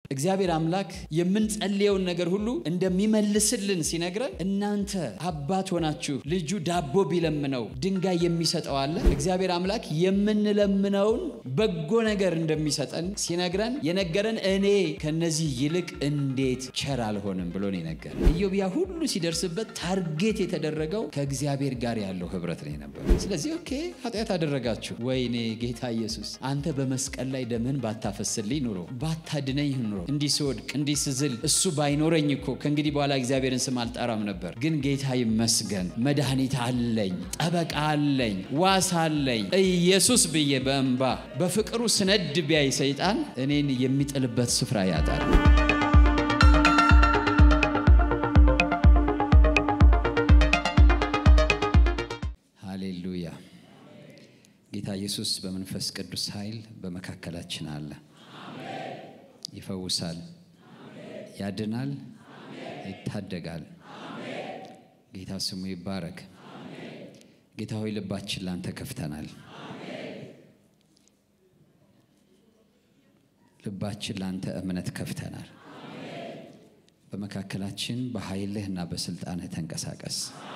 እግዚአብሔር አምላክ የምንጸልየውን ነገር ሁሉ እንደሚመልስልን ሲነግረን እናንተ አባት ሆናችሁ ልጁ ዳቦ ቢለምነው ድንጋይ የሚሰጠው አለ። እግዚአብሔር አምላክ የምንለምነውን በጎ ነገር እንደሚሰጠን ሲነግረን የነገረን እኔ ከነዚህ ይልቅ እንዴት ቸር አልሆንም ብሎ ነው የነገረን። ኢዮብ ያ ሁሉ ሲደርስበት ታርጌት የተደረገው ከእግዚአብሔር ጋር ያለው ህብረት ነው የነበረው። ስለዚህ ኦኬ ኃጢአት አደረጋችሁ፣ ወይኔ ጌታ ኢየሱስ አንተ በመስቀል ላይ ደምህን ባታፈስልኝ ኑሮ ባታድነኝ ኑሮ እንዲህ ስወድቅ እንዲህ ስዝል እሱ ባይኖረኝ እኮ ከእንግዲህ በኋላ እግዚአብሔርን ስም አልጠራም ነበር። ግን ጌታ ይመስገን መድኃኒት አለኝ፣ ጠበቃ አለኝ፣ ዋስ አለኝ። ኢየሱስ ብዬ በእንባ በፍቅሩ ስነድ ቢያይ ሰይጣን እኔን የሚጥልበት ስፍራ ያጣል። ሃሌሉያ። ጌታ ኢየሱስ በመንፈስ ቅዱስ ኃይል በመካከላችን አለ። ይፈውሳል፣ ያድናል፣ ይታደጋል። ጌታ ስሙ ይባረክ። ጌታ ሆይ ልባችን ላንተ ከፍተናል። ልባችን ላንተ እምነት ከፍተናል። በመካከላችን በኃይልህ እና በስልጣንህ ተንቀሳቀስ።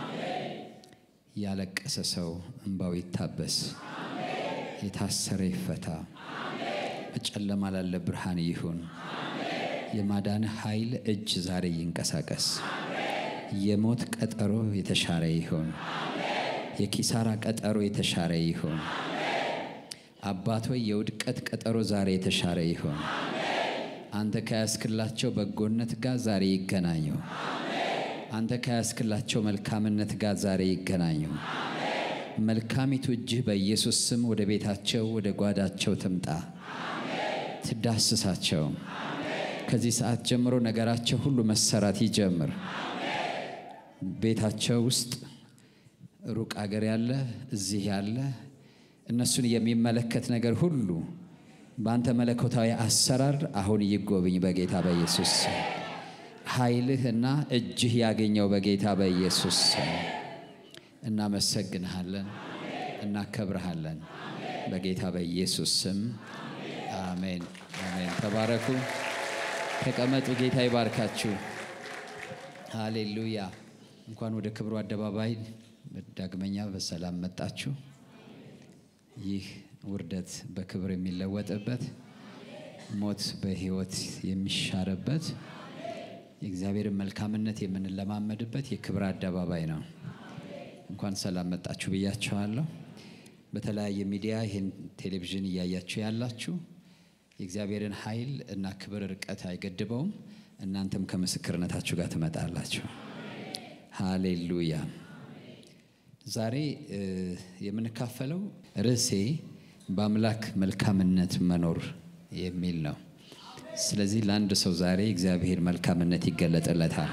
ያለቀሰ ሰው እንባው ይታበስ፣ የታሰረ ይፈታ፣ በጨለማ ላለ ብርሃን ይሁን። የማዳንህ ኃይል እጅ ዛሬ ይንቀሳቀስ። የሞት ቀጠሮ የተሻረ ይሁን። የኪሳራ ቀጠሮ የተሻረ ይሁን። አባት ሆይ የውድቀት ቀጠሮ ዛሬ የተሻረ ይሁን። አንተ ከያስክላቸው በጎነት ጋር ዛሬ ይገናኙ። አንተ ከያስክላቸው መልካምነት ጋር ዛሬ ይገናኙ። መልካሚቱ እጅህ በኢየሱስ ስም ወደ ቤታቸው ወደ ጓዳቸው ትምጣ፣ ትዳስሳቸው። ከዚህ ሰዓት ጀምሮ ነገራቸው ሁሉ መሰራት ይጀምር። ቤታቸው ውስጥ ሩቅ አገር ያለ እዚህ ያለ እነሱን የሚመለከት ነገር ሁሉ በአንተ መለኮታዊ አሰራር አሁን ይጎብኝ በጌታ በኢየሱስ ስም። ኃይልህ እና እጅህ ያገኘው በጌታ በኢየሱስ ስም። እናመሰግንሃለን፣ እናከብረሃለን በጌታ በኢየሱስ ስም አሜን፣ አሜን። ተባረኩ፣ ተቀመጡ። ጌታ ይባርካችሁ። ሃሌሉያ። እንኳን ወደ ክብሩ አደባባይ ዳግመኛ በሰላም መጣችሁ። ይህ ውርደት በክብር የሚለወጥበት ሞት በሕይወት የሚሻርበት የእግዚአብሔርን መልካምነት የምንለማመድበት የክብር አደባባይ ነው። እንኳን ሰላም መጣችሁ ብያችኋለሁ። በተለያየ ሚዲያ ይህን ቴሌቪዥን እያያችሁ ያላችሁ የእግዚአብሔርን ኃይል እና ክብር ርቀት አይገድበውም። እናንተም ከምስክርነታችሁ ጋር ትመጣላችሁ። ሃሌሉያ። ዛሬ የምንካፈለው ርዕሴ በአምላክ መልካምነት መኖር የሚል ነው። ስለዚህ ለአንድ ሰው ዛሬ እግዚአብሔር መልካምነት ይገለጥለታል።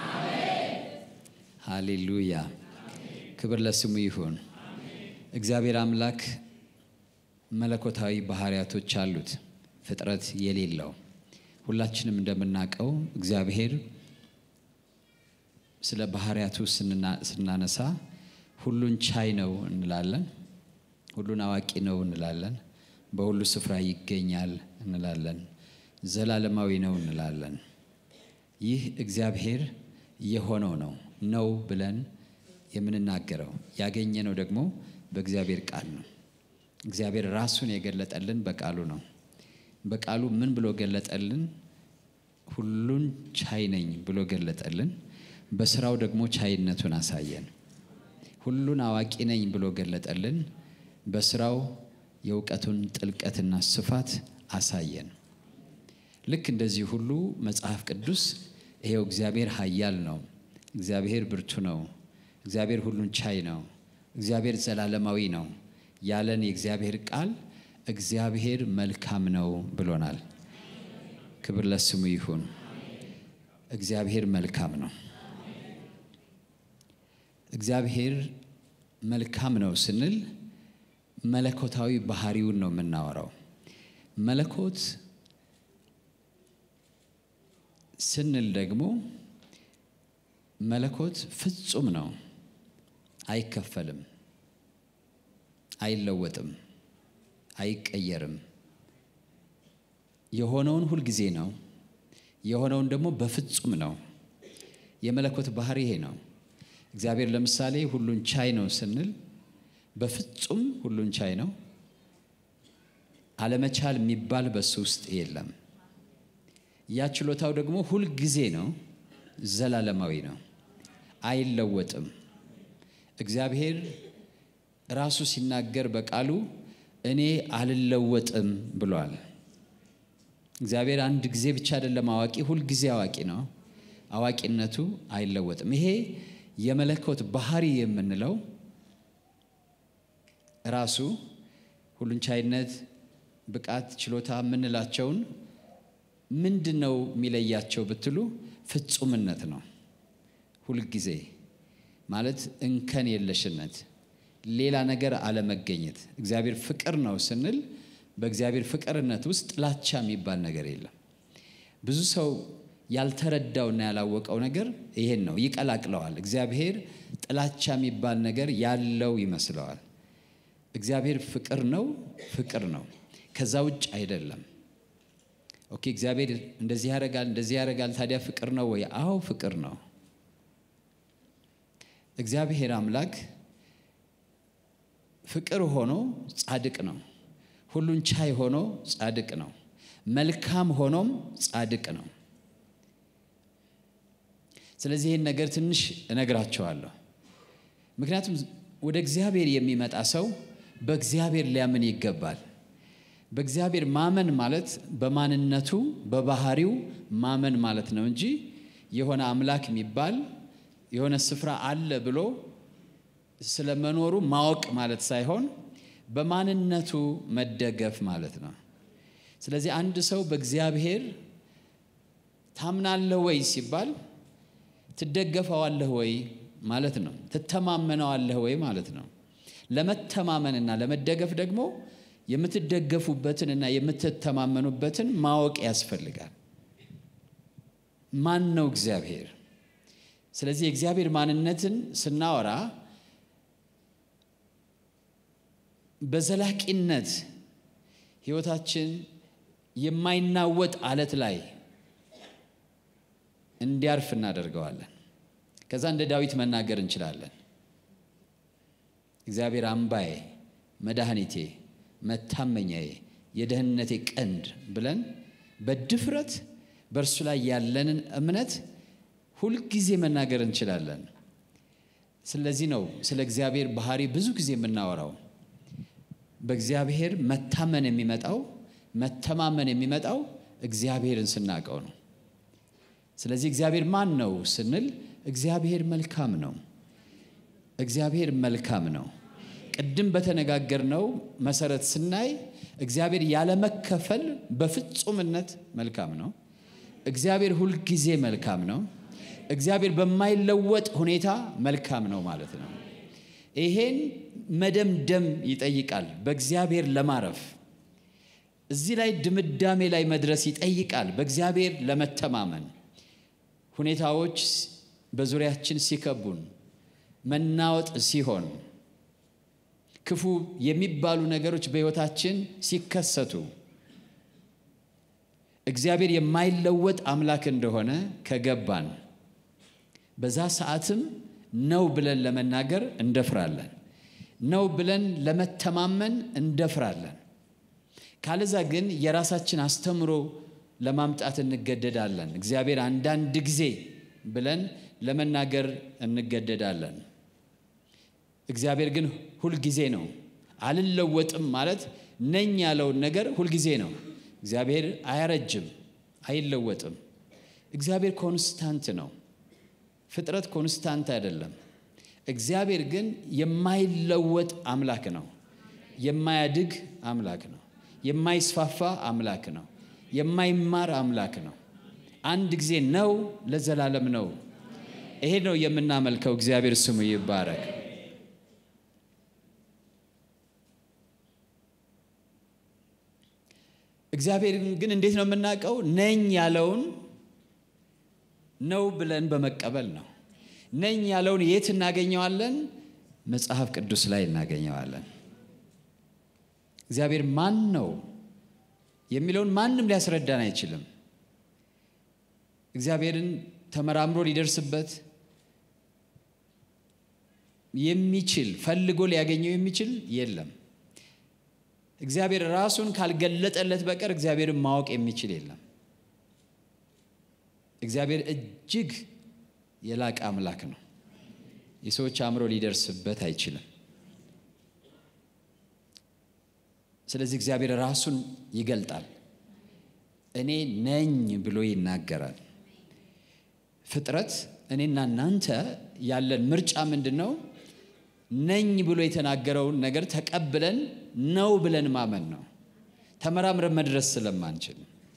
ሃሌሉያ፣ ክብር ለስሙ ይሁን። እግዚአብሔር አምላክ መለኮታዊ ባህሪያቶች አሉት፣ ፍጥረት የሌለው ሁላችንም እንደምናውቀው እግዚአብሔር ስለ ባህሪያቱ ስናነሳ ሁሉን ቻይ ነው እንላለን። ሁሉን አዋቂ ነው እንላለን። በሁሉ ስፍራ ይገኛል እንላለን። ዘላለማዊ ነው እንላለን። ይህ እግዚአብሔር የሆነው ነው ነው ብለን የምንናገረው ያገኘነው ደግሞ በእግዚአብሔር ቃል ነው። እግዚአብሔር ራሱን የገለጠልን በቃሉ ነው። በቃሉ ምን ብሎ ገለጠልን? ሁሉን ቻይ ነኝ ብሎ ገለጠልን። በስራው ደግሞ ቻይነቱን አሳየን። ሁሉን አዋቂ ነኝ ብሎ ገለጠልን። በስራው የእውቀቱን ጥልቀትና ስፋት አሳየን። ልክ እንደዚህ ሁሉ መጽሐፍ ቅዱስ ይሄው እግዚአብሔር ኃያል ነው፣ እግዚአብሔር ብርቱ ነው፣ እግዚአብሔር ሁሉን ቻይ ነው፣ እግዚአብሔር ዘላለማዊ ነው ያለን የእግዚአብሔር ቃል እግዚአብሔር መልካም ነው ብሎናል። ክብር ለስሙ ይሁን። እግዚአብሔር መልካም ነው። እግዚአብሔር መልካም ነው ስንል መለኮታዊ ባህሪውን ነው የምናወራው። መለኮት ስንል ደግሞ መለኮት ፍጹም ነው፣ አይከፈልም፣ አይለወጥም፣ አይቀየርም። የሆነውን ሁልጊዜ ነው፣ የሆነውን ደግሞ በፍጹም ነው። የመለኮት ባህሪ ይሄ ነው። እግዚአብሔር ለምሳሌ ሁሉን ቻይ ነው ስንል በፍጹም ሁሉን ቻይ ነው። አለመቻል የሚባል በሱ ውስጥ የለም። ያ ችሎታው ደግሞ ሁልጊዜ ነው፣ ዘላለማዊ ነው፣ አይለወጥም። እግዚአብሔር ራሱ ሲናገር በቃሉ እኔ አልለወጥም ብሏል። እግዚአብሔር አንድ ጊዜ ብቻ አይደለም አዋቂ፣ ሁልጊዜ አዋቂ ነው። አዋቂነቱ አይለወጥም። ይሄ የመለኮት ባህሪ የምንለው ራሱ ሁሉን ቻይነት፣ ብቃት፣ ችሎታ የምንላቸውን ምንድን ነው የሚለያቸው ብትሉ ፍጹምነት ነው። ሁልጊዜ ማለት እንከን የለሽነት፣ ሌላ ነገር አለመገኘት። እግዚአብሔር ፍቅር ነው ስንል በእግዚአብሔር ፍቅርነት ውስጥ ጥላቻ የሚባል ነገር የለም። ብዙ ሰው ያልተረዳውና ያላወቀው ነገር ይሄን ነው፣ ይቀላቅለዋል። እግዚአብሔር ጥላቻ የሚባል ነገር ያለው ይመስለዋል። እግዚአብሔር ፍቅር ነው፣ ፍቅር ነው፣ ከዛ ውጭ አይደለም። ኦኬ፣ እግዚአብሔር እንደዚህ ያደርጋል፣ እንደዚህ ያደርጋል። ታዲያ ፍቅር ነው ወይ? አዎ ፍቅር ነው። እግዚአብሔር አምላክ ፍቅር ሆኖ ጻድቅ ነው። ሁሉን ቻይ ሆኖ ጻድቅ ነው። መልካም ሆኖም ጻድቅ ነው። ስለዚህ ይህን ነገር ትንሽ እነግራቸዋለሁ። ምክንያቱም ወደ እግዚአብሔር የሚመጣ ሰው በእግዚአብሔር ሊያምን ይገባል። በእግዚአብሔር ማመን ማለት በማንነቱ በባህሪው ማመን ማለት ነው እንጂ የሆነ አምላክ የሚባል የሆነ ስፍራ አለ ብሎ ስለመኖሩ ማወቅ ማለት ሳይሆን በማንነቱ መደገፍ ማለት ነው። ስለዚህ አንድ ሰው በእግዚአብሔር ታምናለህ ወይ ሲባል ትደገፈዋለህ ወይ ማለት ነው። ትተማመነዋለህ ወይ ማለት ነው። ለመተማመንና ለመደገፍ ደግሞ የምትደገፉበትንና የምትተማመኑበትን ማወቅ ያስፈልጋል። ማን ነው እግዚአብሔር? ስለዚህ የእግዚአብሔር ማንነትን ስናወራ በዘላቂነት ሕይወታችን የማይናወጥ አለት ላይ እንዲያርፍ እናደርገዋለን። ከዛ እንደ ዳዊት መናገር እንችላለን። እግዚአብሔር አምባዬ፣ መድኃኒቴ፣ መታመኛዬ፣ የደህንነቴ ቀንድ ብለን በድፍረት በእርሱ ላይ ያለንን እምነት ሁልጊዜ መናገር እንችላለን። ስለዚህ ነው ስለ እግዚአብሔር ባህሪ ብዙ ጊዜ የምናወራው። በእግዚአብሔር መታመን የሚመጣው መተማመን የሚመጣው እግዚአብሔርን ስናውቀው ነው። ስለዚህ እግዚአብሔር ማን ነው ስንል እግዚአብሔር መልካም ነው። እግዚአብሔር መልካም ነው። ቅድም በተነጋገርነው መሰረት ስናይ እግዚአብሔር ያለመከፈል በፍጹምነት መልካም ነው። እግዚአብሔር ሁልጊዜ መልካም ነው። እግዚአብሔር በማይለወጥ ሁኔታ መልካም ነው ማለት ነው። ይሄን መደምደም ይጠይቃል። በእግዚአብሔር ለማረፍ እዚህ ላይ ድምዳሜ ላይ መድረስ ይጠይቃል። በእግዚአብሔር ለመተማመን ሁኔታዎች በዙሪያችን ሲከቡን፣ መናወጥ ሲሆን፣ ክፉ የሚባሉ ነገሮች በሕይወታችን ሲከሰቱ እግዚአብሔር የማይለወጥ አምላክ እንደሆነ ከገባን በዛ ሰዓትም ነው ብለን ለመናገር እንደፍራለን። ነው ብለን ለመተማመን እንደፍራለን። ካለዛ ግን የራሳችን አስተምሮ ለማምጣት እንገደዳለን። እግዚአብሔር አንዳንድ ጊዜ ብለን ለመናገር እንገደዳለን። እግዚአብሔር ግን ሁልጊዜ ነው። አልለወጥም ማለት ነኝ ያለውን ነገር ሁልጊዜ ነው። እግዚአብሔር አያረጅም፣ አይለወጥም። እግዚአብሔር ኮንስታንት ነው። ፍጥረት ኮንስታንት አይደለም። እግዚአብሔር ግን የማይለወጥ አምላክ ነው። የማያድግ አምላክ ነው። የማይስፋፋ አምላክ ነው። የማይማር አምላክ ነው። አንድ ጊዜ ነው፣ ለዘላለም ነው። ይሄ ነው የምናመልከው። እግዚአብሔር ስሙ ይባረክ። እግዚአብሔር ግን እንዴት ነው የምናውቀው? ነኝ ያለውን ነው ብለን በመቀበል ነው። ነኝ ያለውን የት እናገኘዋለን? መጽሐፍ ቅዱስ ላይ እናገኘዋለን። እግዚአብሔር ማን ነው የሚለውን ማንም ሊያስረዳን አይችልም። እግዚአብሔርን ተመራምሮ ሊደርስበት የሚችል ፈልጎ ሊያገኘው የሚችል የለም። እግዚአብሔር ራሱን ካልገለጠለት በቀር እግዚአብሔርን ማወቅ የሚችል የለም። እግዚአብሔር እጅግ የላቀ አምላክ ነው። የሰዎች አእምሮ ሊደርስበት አይችልም። ስለዚህ እግዚአብሔር ራሱን ይገልጣል። እኔ ነኝ ብሎ ይናገራል። ፍጥረት እኔና እናንተ ያለን ምርጫ ምንድን ነው? ነኝ ብሎ የተናገረውን ነገር ተቀብለን ነው ብለን ማመን ነው። ተመራምረን መድረስ ስለማንችል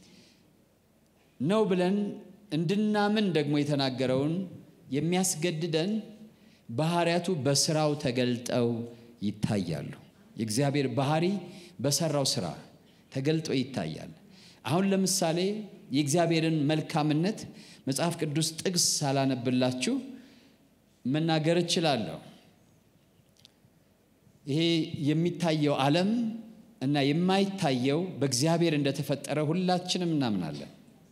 ነው ብለን እንድናምን ደግሞ የተናገረውን የሚያስገድደን ባህሪያቱ በስራው ተገልጠው ይታያሉ። የእግዚአብሔር ባህሪ በሰራው ስራ ተገልጦ ይታያል። አሁን ለምሳሌ የእግዚአብሔርን መልካምነት መጽሐፍ ቅዱስ ጥቅስ ሳላነብላችሁ መናገር እችላለሁ። ይሄ የሚታየው ዓለም እና የማይታየው በእግዚአብሔር እንደተፈጠረ ሁላችንም እናምናለን።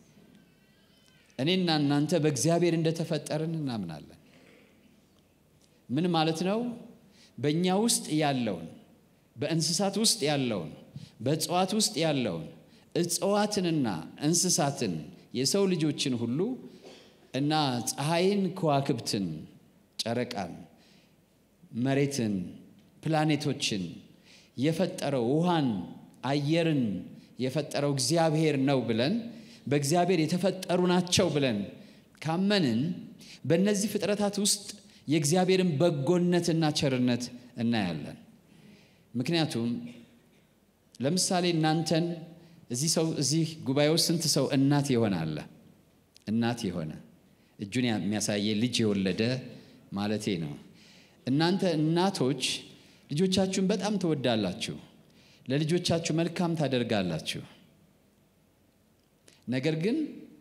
እኔና እናንተ በእግዚአብሔር እንደተፈጠርን እናምናለን። ምን ማለት ነው? በእኛ ውስጥ ያለውን በእንስሳት ውስጥ ያለውን በእጽዋት ውስጥ ያለውን እጽዋትንና እንስሳትን የሰው ልጆችን ሁሉ እና ፀሐይን፣ ከዋክብትን፣ ጨረቃን፣ መሬትን፣ ፕላኔቶችን የፈጠረው ውሃን፣ አየርን የፈጠረው እግዚአብሔር ነው ብለን በእግዚአብሔር የተፈጠሩ ናቸው ብለን ካመንን በእነዚህ ፍጥረታት ውስጥ የእግዚአብሔርን በጎነትና ቸርነት እናያለን። ምክንያቱም ለምሳሌ እናንተን እዚህ ሰው እዚህ ጉባኤ ውስጥ ስንት ሰው እናት የሆነ አለ? እናት የሆነ እጁን የሚያሳየ ልጅ የወለደ ማለቴ ነው። እናንተ እናቶች ልጆቻችሁን በጣም ትወዳላችሁ፣ ለልጆቻችሁ መልካም ታደርጋላችሁ። ነገር ግን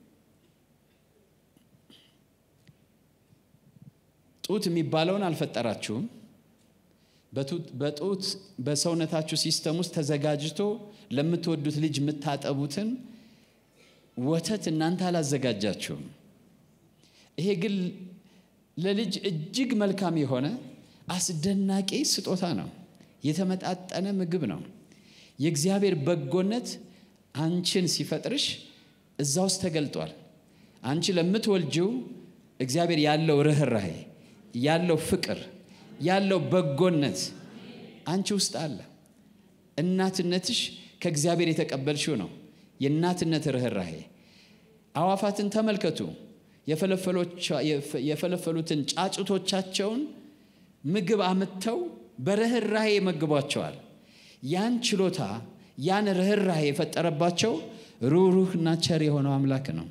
ጡት የሚባለውን አልፈጠራችሁም። በጡት በሰውነታችሁ ሲስተም ውስጥ ተዘጋጅቶ ለምትወዱት ልጅ የምታጠቡትን ወተት እናንተ አላዘጋጃችሁም። ይሄ ግን ለልጅ እጅግ መልካም የሆነ አስደናቂ ስጦታ ነው። የተመጣጠነ ምግብ ነው። የእግዚአብሔር በጎነት አንቺን ሲፈጥርሽ እዛ ውስጥ ተገልጧል። አንቺ ለምትወልጂው እግዚአብሔር ያለው ርኅራሄ፣ ያለው ፍቅር፣ ያለው በጎነት አንቺ ውስጥ አለ። እናትነትሽ ከእግዚአብሔር የተቀበልሽው ነው። የእናትነት ርኅራሄ። አዋፋትን ተመልከቱ። የፈለፈሉትን ጫጩቶቻቸውን ምግብ አምጥተው በርኅራሄ ይመግቧቸዋል። ያን ችሎታ ያን ርኅራሄ የፈጠረባቸው ሩህሩህና ቸር የሆነው አምላክ ነው።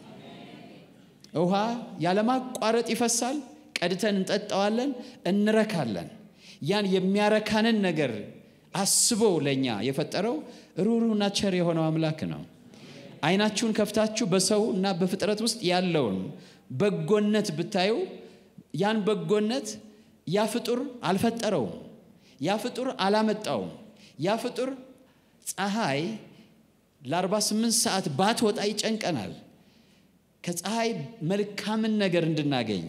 ውሃ ያለማቋረጥ ይፈሳል። ቀድተን እንጠጣዋለን፣ እንረካለን። ያን የሚያረካንን ነገር አስቦ ለእኛ የፈጠረው ሩህሩህና ቸር የሆነው አምላክ ነው። ዓይናችሁን ከፍታችሁ በሰው እና በፍጥረት ውስጥ ያለውን በጎነት ብታዩ ያን በጎነት ያ ፍጡር አልፈጠረውም። ያ ፍጡር አላመጣውም። ያ ፍጡር ፀሐይ ለ48 ሰዓት ባትወጣ ይጨንቀናል። ከፀሐይ መልካምን ነገር እንድናገኝ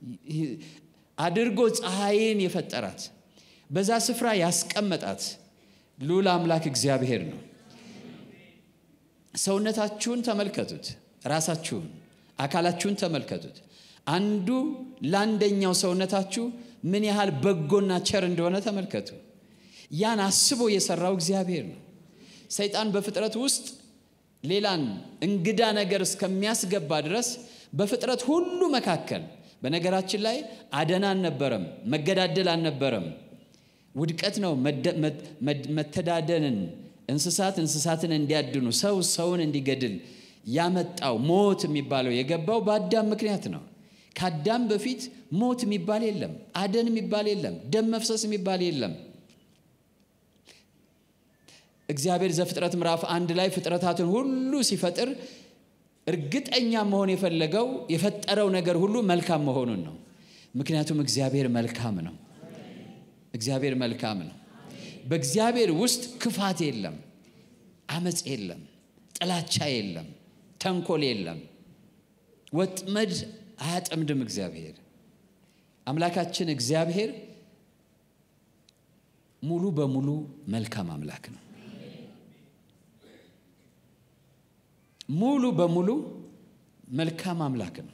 አድርጎ ፀሐይን የፈጠራት በዛ ስፍራ ያስቀመጣት ልዑል አምላክ እግዚአብሔር ነው። ሰውነታችሁን ተመልከቱት። ራሳችሁን፣ አካላችሁን ተመልከቱት። አንዱ ለአንደኛው ሰውነታችሁ ምን ያህል በጎና ቸር እንደሆነ ተመልከቱ። ያን አስቦ የሰራው እግዚአብሔር ነው። ሰይጣን በፍጥረት ውስጥ ሌላን እንግዳ ነገር እስከሚያስገባ ድረስ በፍጥረት ሁሉ መካከል በነገራችን ላይ አደና አልነበረም፣ መገዳደል አልነበረም። ውድቀት ነው መተዳደንን፣ እንስሳት እንስሳትን እንዲያድኑ፣ ሰው ሰውን እንዲገድል ያመጣው ሞት የሚባለው የገባው በአዳም ምክንያት ነው። ከአዳም በፊት ሞት የሚባል የለም፣ አደን የሚባል የለም፣ ደም መፍሰስ የሚባል የለም። እግዚአብሔር ዘፍጥረት ምዕራፍ አንድ ላይ ፍጥረታትን ሁሉ ሲፈጥር እርግጠኛ መሆን የፈለገው የፈጠረው ነገር ሁሉ መልካም መሆኑን ነው። ምክንያቱም እግዚአብሔር መልካም ነው። እግዚአብሔር መልካም ነው። በእግዚአብሔር ውስጥ ክፋት የለም፣ አመፅ የለም፣ ጥላቻ የለም፣ ተንኮል የለም። ወጥመድ አያጠምድም። እግዚአብሔር አምላካችን እግዚአብሔር ሙሉ በሙሉ መልካም አምላክ ነው። ሙሉ በሙሉ መልካም አምላክ ነው።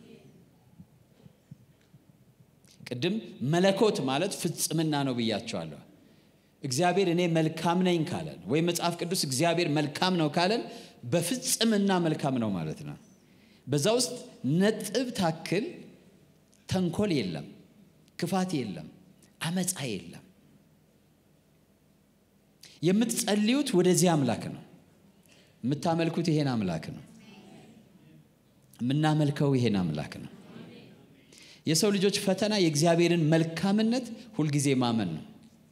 ቅድም መለኮት ማለት ፍጽምና ነው ብያቸዋለሁ። እግዚአብሔር እኔ መልካም ነኝ ካለን ወይም መጽሐፍ ቅዱስ እግዚአብሔር መልካም ነው ካለን በፍጽምና መልካም ነው ማለት ነው። በዛ ውስጥ ነጥብ ታክል ተንኮል የለም፣ ክፋት የለም፣ አመፃ የለም። የምትጸልዩት ወደዚህ አምላክ ነው። የምታመልኩት ይሄን አምላክ ነው። የምናመልከው ይሄን አምላክ ነው። የሰው ልጆች ፈተና የእግዚአብሔርን መልካምነት ሁልጊዜ ማመን ነው።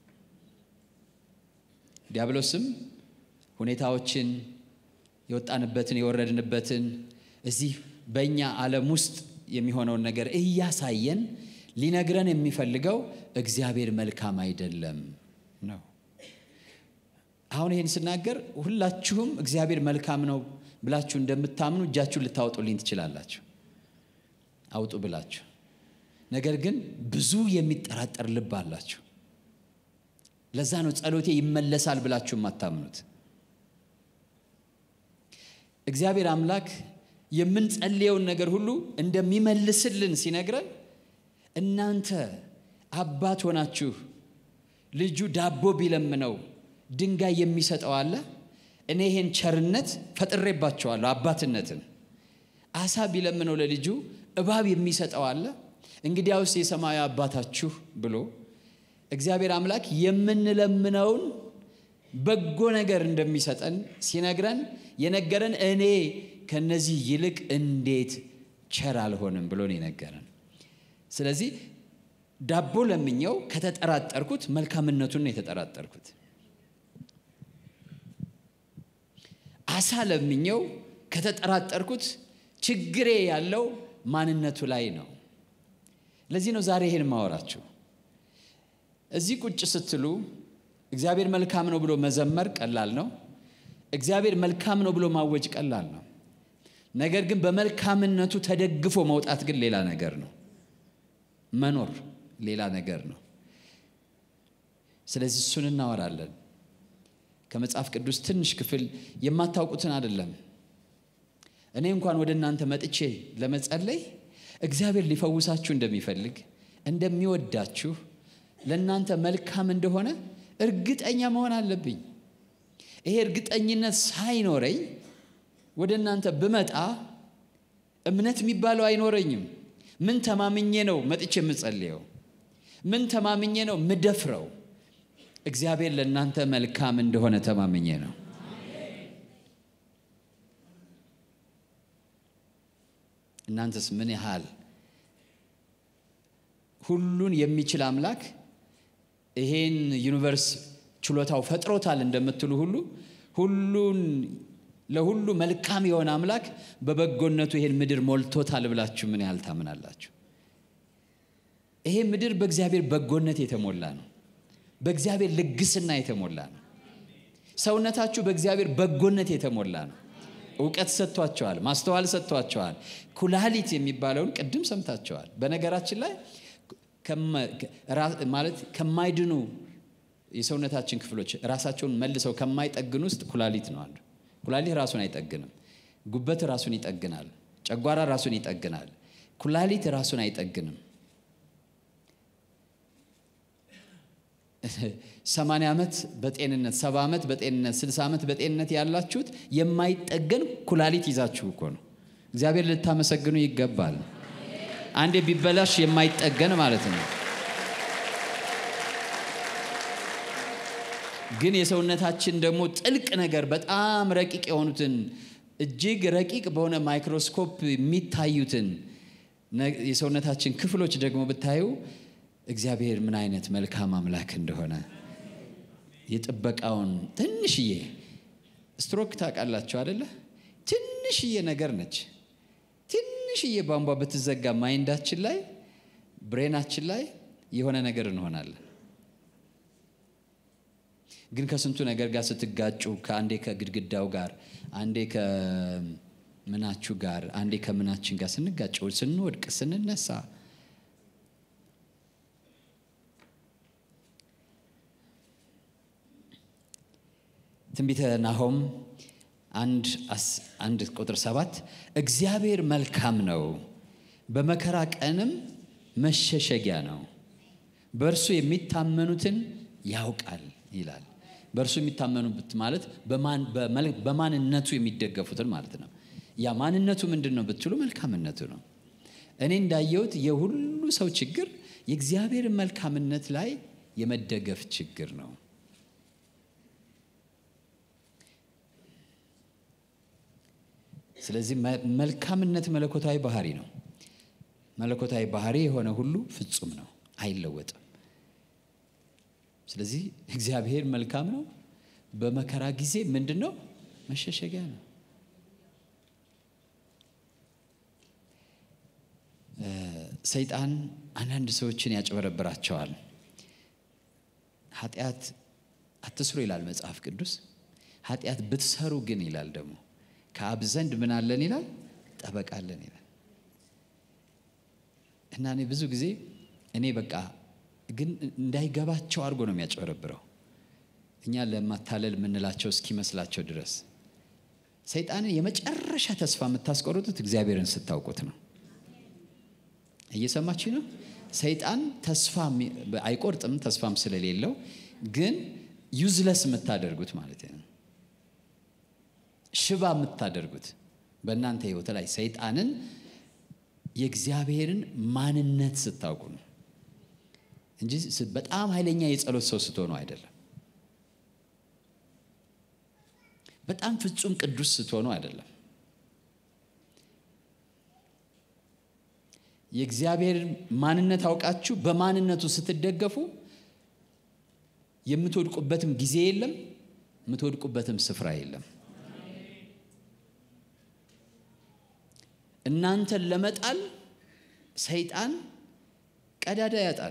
ዲያብሎስም ሁኔታዎችን የወጣንበትን የወረድንበትን እዚህ በእኛ ዓለም ውስጥ የሚሆነውን ነገር እያሳየን ሊነግረን የሚፈልገው እግዚአብሔር መልካም አይደለም ነው። አሁን ይህን ስናገር ሁላችሁም እግዚአብሔር መልካም ነው ብላችሁ እንደምታምኑ እጃችሁን ልታወጡልኝ ትችላላችሁ። አውጡ ብላችሁ። ነገር ግን ብዙ የሚጠራጠር ልብ አላችሁ። ለዛ ነው ጸሎቴ ይመለሳል ብላችሁ የማታምኑት። እግዚአብሔር አምላክ የምንጸልየውን ነገር ሁሉ እንደሚመልስልን ሲነግረን እናንተ አባት ሆናችሁ ልጁ ዳቦ ቢለምነው ድንጋይ የሚሰጠው አለ። እኔ ይሄን ቸርነት ፈጥሬባቸዋለሁ አባትነትን። አሳ ቢለምነው ለልጁ እባብ የሚሰጠው አለ። እንግዲያውስ የሰማያዊ አባታችሁ ብሎ እግዚአብሔር አምላክ የምንለምነውን በጎ ነገር እንደሚሰጠን ሲነግረን የነገረን እኔ ከነዚህ ይልቅ እንዴት ቸር አልሆንም ብሎ ነው የነገረን። ስለዚህ ዳቦ ለምኘው ከተጠራጠርኩት መልካምነቱን ነው የተጠራጠርኩት። አሳ ለምኘው ከተጠራጠርኩት ችግሬ ያለው ማንነቱ ላይ ነው። ለዚህ ነው ዛሬ ይሄን ማወራችሁ። እዚህ ቁጭ ስትሉ እግዚአብሔር መልካም ነው ብሎ መዘመር ቀላል ነው። እግዚአብሔር መልካም ነው ብሎ ማወጅ ቀላል ነው። ነገር ግን በመልካምነቱ ተደግፎ መውጣት ግን ሌላ ነገር ነው። መኖር ሌላ ነገር ነው። ስለዚህ እሱን እናወራለን። ከመጽሐፍ ቅዱስ ትንሽ ክፍል የማታውቁትን አይደለም። እኔ እንኳን ወደ እናንተ መጥቼ ለመጸለይ እግዚአብሔር ሊፈውሳችሁ እንደሚፈልግ እንደሚወዳችሁ ለእናንተ መልካም እንደሆነ እርግጠኛ መሆን አለብኝ። ይሄ እርግጠኝነት ሳይኖረኝ ወደ እናንተ ብመጣ እምነት የሚባለው አይኖረኝም። ምን ተማምኜ ነው መጥቼ የምጸልየው? ምን ተማምኜ ነው ምደፍረው? እግዚአብሔር ለእናንተ መልካም እንደሆነ ተማምኜ ነው። እናንተስ ምን ያህል ሁሉን የሚችል አምላክ ይሄን ዩኒቨርስ ችሎታው ፈጥሮታል እንደምትሉ ሁሉ ሁሉን ለሁሉ መልካም የሆነ አምላክ በበጎነቱ ይሄን ምድር ሞልቶታል ብላችሁ ምን ያህል ታምናላችሁ? ይሄ ምድር በእግዚአብሔር በጎነት የተሞላ ነው። በእግዚአብሔር ልግስና የተሞላ ነው። ሰውነታችሁ በእግዚአብሔር በጎነት የተሞላ ነው። እውቀት ሰጥቷቸዋል፣ ማስተዋል ሰጥቷቸዋል። ኩላሊት የሚባለውን ቅድም ሰምታቸዋል። በነገራችን ላይ ማለት ከማይድኑ የሰውነታችን ክፍሎች ራሳቸውን መልሰው ከማይጠግኑ ውስጥ ኩላሊት ነው አንዱ። ኩላሊት ራሱን አይጠግንም። ጉበት ራሱን ይጠግናል። ጨጓራ ራሱን ይጠግናል። ኩላሊት ራሱን አይጠግንም። ሰማንያ ዓመት በጤንነት ሰባ ዓመት በጤንነት ስልሳ ዓመት በጤንነት ያላችሁት የማይጠገን ኩላሊት ይዛችሁ እኮ ነው። እግዚአብሔር ልታመሰግኑ ይገባል። አንዴ ቢበላሽ የማይጠገን ማለት ነው። ግን የሰውነታችን ደግሞ ጥልቅ ነገር በጣም ረቂቅ የሆኑትን እጅግ ረቂቅ በሆነ ማይክሮስኮፕ የሚታዩትን የሰውነታችን ክፍሎች ደግሞ ብታዩ እግዚአብሔር ምን አይነት መልካም አምላክ እንደሆነ የጥበቃውን ትንሽዬ ስትሮክ ታውቃላችሁ አደለ? ትንሽዬ ነገር ነች። ትንሽዬ ቧንቧ ብትዘጋ ማይንዳችን ላይ ብሬናችን ላይ የሆነ ነገር እንሆናለን። ግን ከስንቱ ነገር ጋር ስትጋጩ ከአንዴ ከግድግዳው ጋር አንዴ ምናችሁ ጋር አንዴ ከምናችን ጋር ስንጋጭ፣ ስንወድቅ፣ ስንነሳ ትንቢተ ናሆም አንድ አንድ ቁጥር ሰባት እግዚአብሔር መልካም ነው፣ በመከራ ቀንም መሸሸጊያ ነው፣ በእርሱ የሚታመኑትን ያውቃል ይላል። በእርሱ የሚታመኑት ማለት በማንነቱ የሚደገፉትን ማለት ነው። ያ ማንነቱ ምንድን ነው ብትሉ መልካምነቱ ነው። እኔ እንዳየሁት የሁሉ ሰው ችግር የእግዚአብሔርን መልካምነት ላይ የመደገፍ ችግር ነው። ስለዚህ መልካምነት መለኮታዊ ባህሪ ነው። መለኮታዊ ባህሪ የሆነ ሁሉ ፍጹም ነው፣ አይለወጥም። ስለዚህ እግዚአብሔር መልካም ነው። በመከራ ጊዜ ምንድን ነው? መሸሸጊያ ነው። ሰይጣን አንዳንድ ሰዎችን ያጭበረብራቸዋል። ኃጢአት አትስሩ ይላል መጽሐፍ ቅዱስ። ኃጢአት ብትሰሩ ግን ይላል ደግሞ ከአብ ዘንድ ምን አለን ይላል? ጠበቃ አለን ይላል። እና እኔ ብዙ ጊዜ እኔ በቃ ግን እንዳይገባቸው አድርጎ ነው የሚያጭበረብረው እኛ ለማታለል የምንላቸው እስኪመስላቸው ድረስ ሰይጣንን የመጨረሻ ተስፋ የምታስቆርጡት እግዚአብሔርን ስታውቁት ነው። እየሰማችሁ ነው። ሰይጣን ተስፋ አይቆርጥም፣ ተስፋም ስለሌለው ግን ዩዝለስ የምታደርጉት ማለት ነው ሽባ የምታደርጉት በእናንተ ህይወት ላይ ሰይጣንን የእግዚአብሔርን ማንነት ስታውቁ ነው እንጂ በጣም ኃይለኛ የጸሎት ሰው ስትሆኑ አይደለም። በጣም ፍጹም ቅዱስ ስትሆኑ አይደለም። የእግዚአብሔርን ማንነት አውቃችሁ በማንነቱ ስትደገፉ የምትወድቁበትም ጊዜ የለም፣ የምትወድቁበትም ስፍራ የለም። እናንተን ለመጣል ሰይጣን ቀዳዳ ያጣል።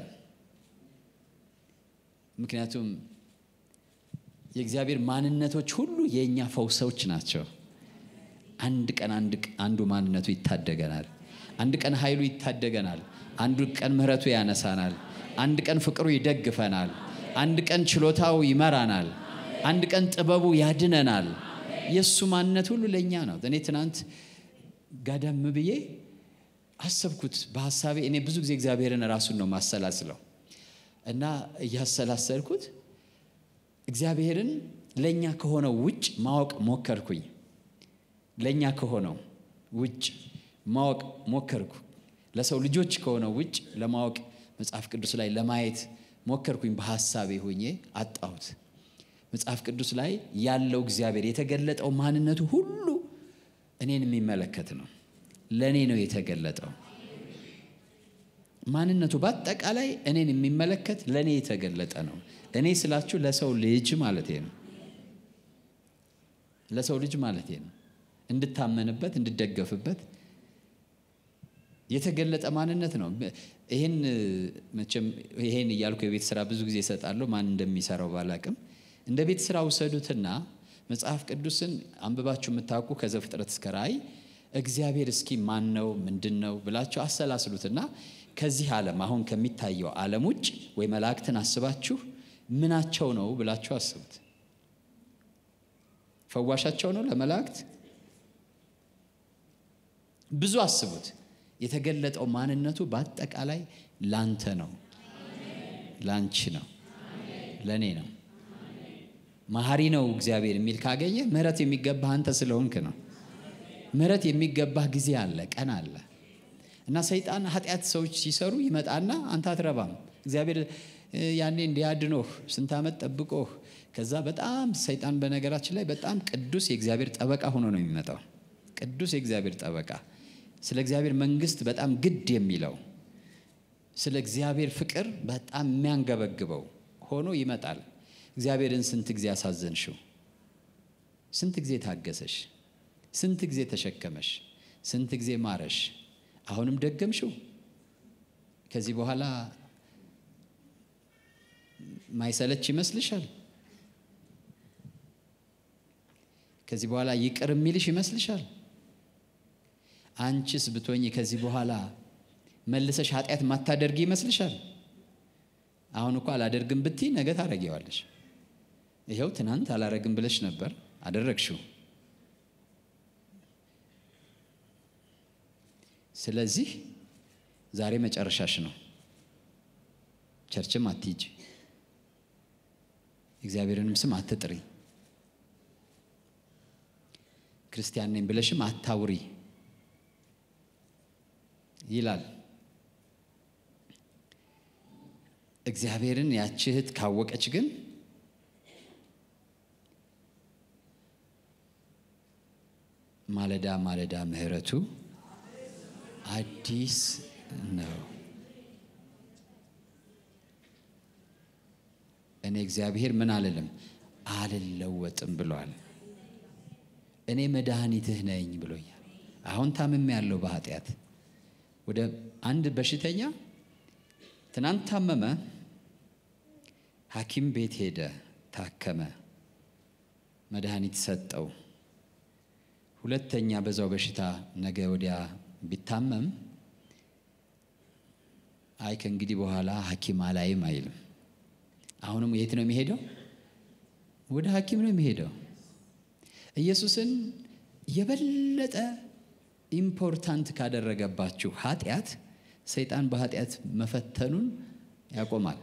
ምክንያቱም የእግዚአብሔር ማንነቶች ሁሉ የእኛ ፈውሶች ናቸው። አንድ ቀን አንዱ ማንነቱ ይታደገናል። አንድ ቀን ኃይሉ ይታደገናል። አንዱ ቀን ምሕረቱ ያነሳናል። አንድ ቀን ፍቅሩ ይደግፈናል። አንድ ቀን ችሎታው ይመራናል። አንድ ቀን ጥበቡ ያድነናል። የእሱ ማንነት ሁሉ ለእኛ ነው። እኔ ትናንት ጋደም ብዬ አሰብኩት በሀሳቤ። እኔ ብዙ ጊዜ እግዚአብሔርን ራሱን ነው ማሰላስለው እና እያሰላሰልኩት እግዚአብሔርን ለእኛ ከሆነው ውጭ ማወቅ ሞከርኩኝ። ለእኛ ከሆነው ውጭ ማወቅ ሞከርኩ። ለሰው ልጆች ከሆነው ውጭ ለማወቅ መጽሐፍ ቅዱስ ላይ ለማየት ሞከርኩኝ። በሀሳቤ ሆኜ አጣሁት። መጽሐፍ ቅዱስ ላይ ያለው እግዚአብሔር የተገለጠው ማንነቱ ሁሉ እኔን የሚመለከት ነው። ለእኔ ነው የተገለጠው ማንነቱ በአጠቃላይ እኔን የሚመለከት ለእኔ የተገለጠ ነው። እኔ ስላችሁ ለሰው ልጅ ማለቴ ነው። ለሰው ልጅ ማለቴ ነው። እንድታመንበት፣ እንድደገፍበት የተገለጠ ማንነት ነው። ይህን መቼም ይሄን እያልኩ የቤት ስራ ብዙ ጊዜ እሰጣለሁ። ማን እንደሚሰራው ባላቅም እንደ ቤት ስራ ውሰዱትና መጽሐፍ ቅዱስን አንብባችሁ የምታውቁ ከዘፍጥረት እስከ ራእይ እግዚአብሔር እስኪ ማን ነው ምንድን ነው ብላችሁ አሰላስሉትና ከዚህ ዓለም አሁን ከሚታየው ዓለም ውጭ ወይ መላእክትን አስባችሁ ምናቸው ነው ብላችሁ አስቡት። ፈዋሻቸው ነው ለመላእክት? ብዙ አስቡት። የተገለጠው ማንነቱ በአጠቃላይ ላንተ ነው፣ ላንቺ ነው፣ ለእኔ ነው። መሐሪ ነው እግዚአብሔር የሚል ካገኘ ምሕረት የሚገባህ አንተ ስለሆንክ ነው። ምሕረት የሚገባህ ጊዜ አለ፣ ቀን አለ። እና ሰይጣን ኃጢአት ሰዎች ሲሰሩ ይመጣና አንተ አትረባም እግዚአብሔር ያኔ እንዲያድኖህ ስንት ዓመት ጠብቆህ ከዛ በጣም ሰይጣን በነገራችን ላይ በጣም ቅዱስ የእግዚአብሔር ጠበቃ ሆኖ ነው የሚመጣው። ቅዱስ የእግዚአብሔር ጠበቃ ስለ እግዚአብሔር መንግስት በጣም ግድ የሚለው ስለ እግዚአብሔር ፍቅር በጣም የሚያንገበግበው ሆኖ ይመጣል። እግዚአብሔርን ስንት ጊዜ አሳዘንሽው? ስንት ጊዜ ታገሰሽ? ስንት ጊዜ ተሸከመሽ? ስንት ጊዜ ማረሽ? አሁንም ደገምሽው? ከዚህ በኋላ ማይሰለች ይመስልሻል? ከዚህ በኋላ ይቅር የሚልሽ ይመስልሻል? አንቺስ ብትሆኝ ከዚህ በኋላ መልሰሽ ኃጢአት ማታደርጊ ይመስልሻል? አሁን እኮ አላደርግም ብትይ ነገ ታደርጊዋለሽ። ይኸው ትናንት አላረግም ብለሽ ነበር፣ አደረግሽው። ስለዚህ ዛሬ መጨረሻሽ ነው። ቸርችም አትሂጂ፣ እግዚአብሔርንም ስም አትጥሪ፣ ክርስቲያን ነኝ ብለሽም አታውሪ ይላል። እግዚአብሔርን ያቺ እህት ካወቀች ግን ማለዳ ማለዳ ምሕረቱ አዲስ ነው። እኔ እግዚአብሔር ምን አልልም አልለወጥም ብሏል። እኔ መድኃኒትህ ነኝ ብሎኛል። አሁን ታምሜ ያለው በኃጢአት ወደ አንድ በሽተኛ ትናንት ታመመ፣ ሐኪም ቤት ሄደ፣ ታከመ፣ መድኃኒት ሰጠው። ሁለተኛ በዛው በሽታ ነገ ወዲያ ቢታመም አይ ከእንግዲህ በኋላ ሐኪም አላይም አይልም። አሁንም የት ነው የሚሄደው? ወደ ሐኪም ነው የሚሄደው። ኢየሱስን የበለጠ ኢምፖርታንት ካደረገባችሁ ኃጢአት ሰይጣን በኃጢአት መፈተኑን ያቆማል።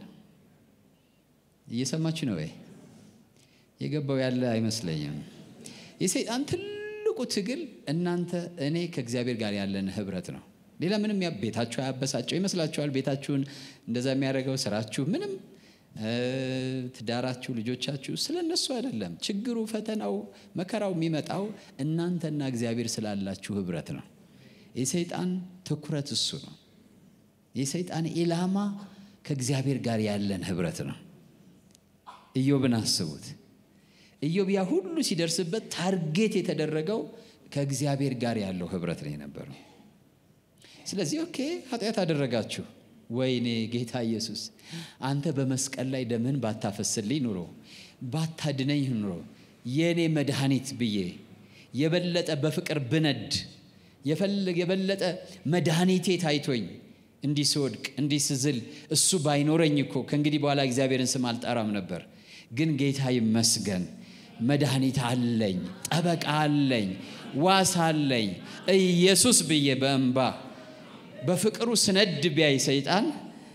እየሰማችሁ ነው ወይ? የገባው ያለ አይመስለኝም። የሰይጣን ትልቁ ትግል እናንተ እኔ ከእግዚአብሔር ጋር ያለን ህብረት ነው። ሌላ ምንም ቤታችሁ አያበሳጨው ይመስላችኋል? ቤታችሁን እንደዛ የሚያደርገው ስራችሁ፣ ምንም ትዳራችሁ፣ ልጆቻችሁ ስለ እነሱ አይደለም። ችግሩ፣ ፈተናው፣ መከራው የሚመጣው እናንተና እግዚአብሔር ስላላችሁ ህብረት ነው። የሰይጣን ትኩረት እሱ ነው። የሰይጣን ኢላማ ከእግዚአብሔር ጋር ያለን ህብረት ነው። ኢዮብን አስቡት። ኢዮብ ያ ሁሉ ሲደርስበት ታርጌት የተደረገው ከእግዚአብሔር ጋር ያለው ህብረት ነው የነበረው። ስለዚህ ኦኬ ኃጢአት አደረጋችሁ፣ ወይኔ ጌታ ኢየሱስ አንተ በመስቀል ላይ ደምህን ባታፈስልኝ ኑሮ ባታድነኝ ኑሮ የእኔ መድኃኒት ብዬ የበለጠ በፍቅር ብነድ የበለጠ መድኃኒቴ ታይቶኝ እንዲህ ስወድቅ እንዲህ ስዝል እሱ ባይኖረኝ እኮ ከእንግዲህ በኋላ እግዚአብሔርን ስም አልጠራም ነበር። ግን ጌታ ይመስገን መድኃኒት አለኝ፣ ጠበቃ አለኝ፣ ዋስ አለኝ። ኢየሱስ ብዬ በእንባ በፍቅሩ ስነድ ቢያይ ሰይጣን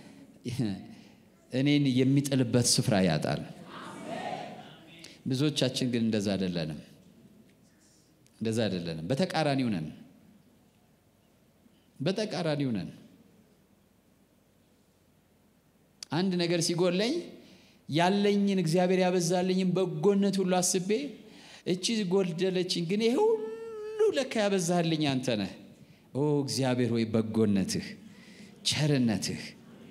እኔን የሚጥልበት ስፍራ ያጣል። ብዙዎቻችን ግን እንደዛ አይደለንም፣ እንደዛ አይደለንም። በተቃራኒው ነን፣ በተቃራኒው ነን። አንድ ነገር ሲጎለኝ ያለኝን እግዚአብሔር ያበዛልኝን በጎነት ሁሉ አስቤ እቺ ጎደለችኝ፣ ግን ይሄ ሁሉ ለካ ያበዛልኝ አንተ ነህ። ኦ እግዚአብሔር ሆይ በጎነትህ፣ ቸርነትህ።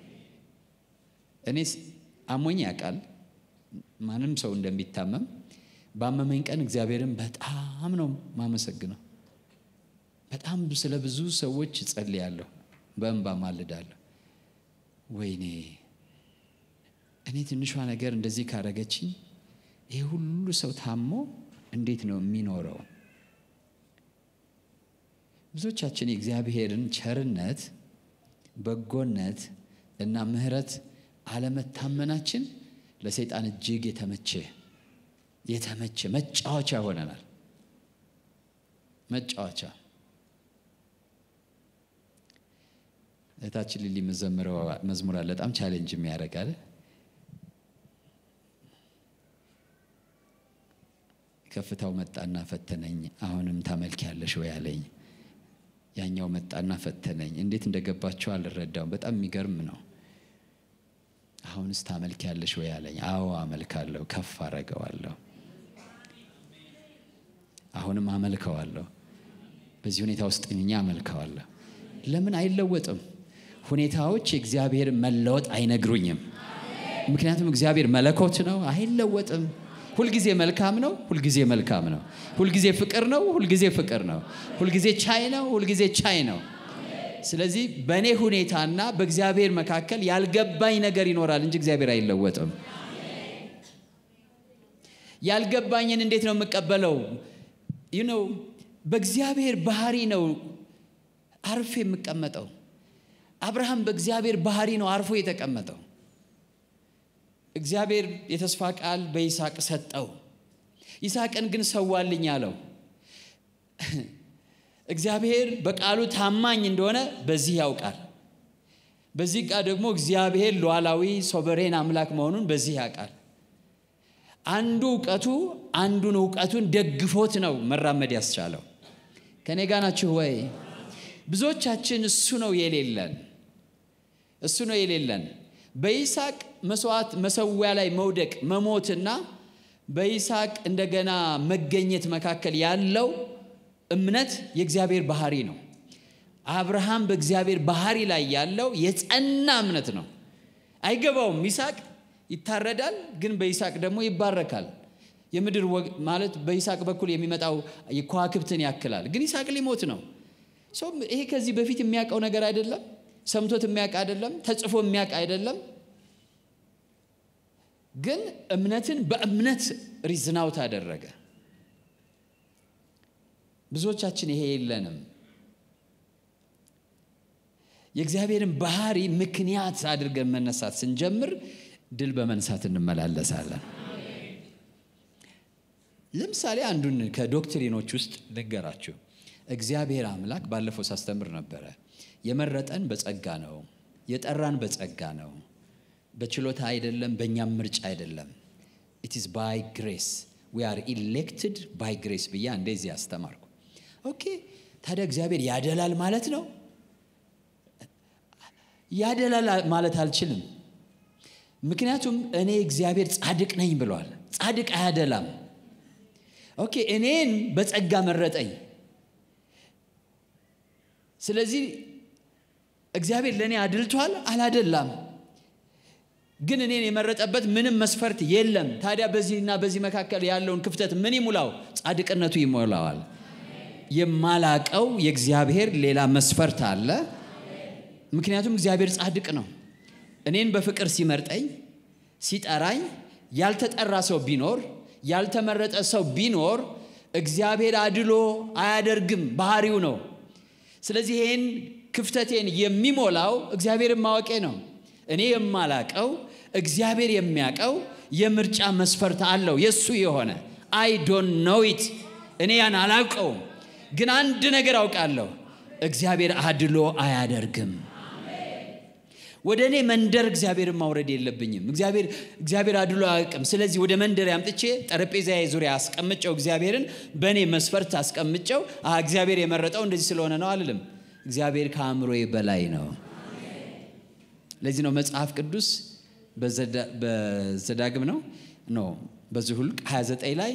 እኔ አሞኝ ያውቃል ማንም ሰው እንደሚታመም። ባመመኝ ቀን እግዚአብሔርን በጣም ነው ማመሰግነው። በጣም ስለ ብዙ ሰዎች እጸልያለሁ፣ በእንባ ማልዳለሁ። ወይኔ እኔ ትንሿ ነገር እንደዚህ ካረገችኝ ይህ ሁሉ ሰው ታሞ እንዴት ነው የሚኖረው? ብዙዎቻችን የእግዚአብሔርን ቸርነት፣ በጎነት እና ምሕረት አለመታመናችን ለሰይጣን እጅግ የተመቸ የተመቸ መጫወቻ ሆነናል። መጫወቻ እህታችን ሊሊ የምዘምረው መዝሙር አለ በጣም ቻሌንጅ የሚያደርጋል ከፍታው መጣና ፈተነኝ፣ አሁንም ታመልኪያለሽ ወይ አለኝ። ያኛው መጣና ፈተነኝ። እንዴት እንደገባቸው አልረዳውም። በጣም የሚገርም ነው። አሁንስ ታመልኪያለሽ ወይ አለኝ። አዎ አመልካለሁ፣ ከፍ አረገዋለሁ፣ አሁንም አመልከዋለሁ። በዚህ ሁኔታ ውስጥ እኛ አመልከዋለሁ። ለምን አይለወጥም? ሁኔታዎች የእግዚአብሔር መለወጥ አይነግሩኝም። ምክንያቱም እግዚአብሔር መለኮት ነው፣ አይለወጥም። ሁልጊዜ መልካም ነው። ሁልጊዜ መልካም ነው። ሁልጊዜ ፍቅር ነው። ሁልጊዜ ፍቅር ነው። ሁልጊዜ ቻይ ነው። ሁልጊዜ ቻይ ነው። ስለዚህ በእኔ ሁኔታና በእግዚአብሔር መካከል ያልገባኝ ነገር ይኖራል እንጂ እግዚአብሔር አይለወጥም። ያልገባኝን እንዴት ነው የምቀበለው? ነው በእግዚአብሔር ባህሪ ነው አርፌ የምቀመጠው? አብርሃም በእግዚአብሔር ባህሪ ነው አርፎ የተቀመጠው። እግዚአብሔር የተስፋ ቃል በይስሐቅ ሰጠው። ይስሐቅን ግን ሰዋልኝ አለው። እግዚአብሔር በቃሉ ታማኝ እንደሆነ በዚህ ያውቃል። በዚህ ቃል ደግሞ እግዚአብሔር ሉዓላዊ ሶቨሬን አምላክ መሆኑን በዚህ ያውቃል። አንዱ እውቀቱ አንዱን እውቀቱን ደግፎት ነው መራመድ ያስቻለው። ከኔ ጋ ናችሁ ወይ? ብዙዎቻችን እሱ ነው የሌለን፣ እሱ ነው የሌለን። በይስሐቅ መስዋዕት መሰዊያ ላይ መውደቅ መሞትና በይስሐቅ እንደገና መገኘት መካከል ያለው እምነት የእግዚአብሔር ባህሪ ነው። አብርሃም በእግዚአብሔር ባህሪ ላይ ያለው የጸና እምነት ነው። አይገባውም። ይስሐቅ ይታረዳል፣ ግን በይስሐቅ ደግሞ ይባረካል። የምድር ማለት በይስሐቅ በኩል የሚመጣው ከዋክብትን ያክላል፣ ግን ይስሐቅ ሊሞት ነው። ሰው ይሄ ከዚህ በፊት የሚያውቀው ነገር አይደለም። ሰምቶት የሚያውቅ አይደለም። ተጽፎ የሚያውቅ አይደለም። ግን እምነትን በእምነት ሪዝናውት አደረገ። ብዙዎቻችን ይሄ የለንም። የእግዚአብሔርን ባህሪ ምክንያት አድርገን መነሳት ስንጀምር ድል በመንሳት እንመላለሳለን። ለምሳሌ አንዱን ከዶክትሪኖች ውስጥ ልንገራችሁ። እግዚአብሔር አምላክ ባለፈው ሳስተምር ነበረ። የመረጠን በጸጋ ነው፣ የጠራን በጸጋ ነው፣ በችሎታ አይደለም፣ በእኛም ምርጫ አይደለም። ኢት ኢዝ ባይ ግሬስ ዊ አር ኢሌክትድ ባይ ግሬስ ብዬ እንደዚህ አስተማርኩ። ኦኬ ታዲያ እግዚአብሔር ያደላል ማለት ነው? ያደላል ማለት አልችልም። ምክንያቱም እኔ እግዚአብሔር ጻድቅ ነኝ ብሏል። ጻድቅ አያደላም። ኦኬ እኔን በጸጋ መረጠኝ። ስለዚህ እግዚአብሔር ለእኔ አድልቷል? አላደላም። ግን እኔን የመረጠበት ምንም መስፈርት የለም። ታዲያ በዚህና በዚህ መካከል ያለውን ክፍተት ምን ይሙላው? ጻድቅነቱ ይሞላዋል። የማላቀው የእግዚአብሔር ሌላ መስፈርት አለ። ምክንያቱም እግዚአብሔር ጻድቅ ነው። እኔን በፍቅር ሲመርጠኝ ሲጠራኝ፣ ያልተጠራ ሰው ቢኖር ያልተመረጠ ሰው ቢኖር እግዚአብሔር አድሎ አያደርግም፣ ባህሪው ነው። ስለዚህ ይህን ክፍተቴን የሚሞላው እግዚአብሔርን ማወቄ ነው። እኔ የማላቀው እግዚአብሔር የሚያቀው የምርጫ መስፈርት አለው የእሱ የሆነ አይ ዶንት ኖው ኢት እኔ ያን አላውቀውም፣ ግን አንድ ነገር አውቃለሁ፣ እግዚአብሔር አድሎ አያደርግም። ወደ እኔ መንደር እግዚአብሔርን ማውረድ የለብኝም። እግዚአብሔር እግዚአብሔር አድሎ አያውቅም። ስለዚህ ወደ መንደር ያምጥቼ ጠረጴዛዬ ዙሪያ አስቀምጨው እግዚአብሔርን በእኔ መስፈርት አስቀምጨው እግዚአብሔር የመረጠው እንደዚህ ስለሆነ ነው አልልም። እግዚአብሔር ከአእምሮዬ በላይ ነው። ለዚህ ነው መጽሐፍ ቅዱስ በዘዳግም ነው ኖ በዝሁልቅ 29 ላይ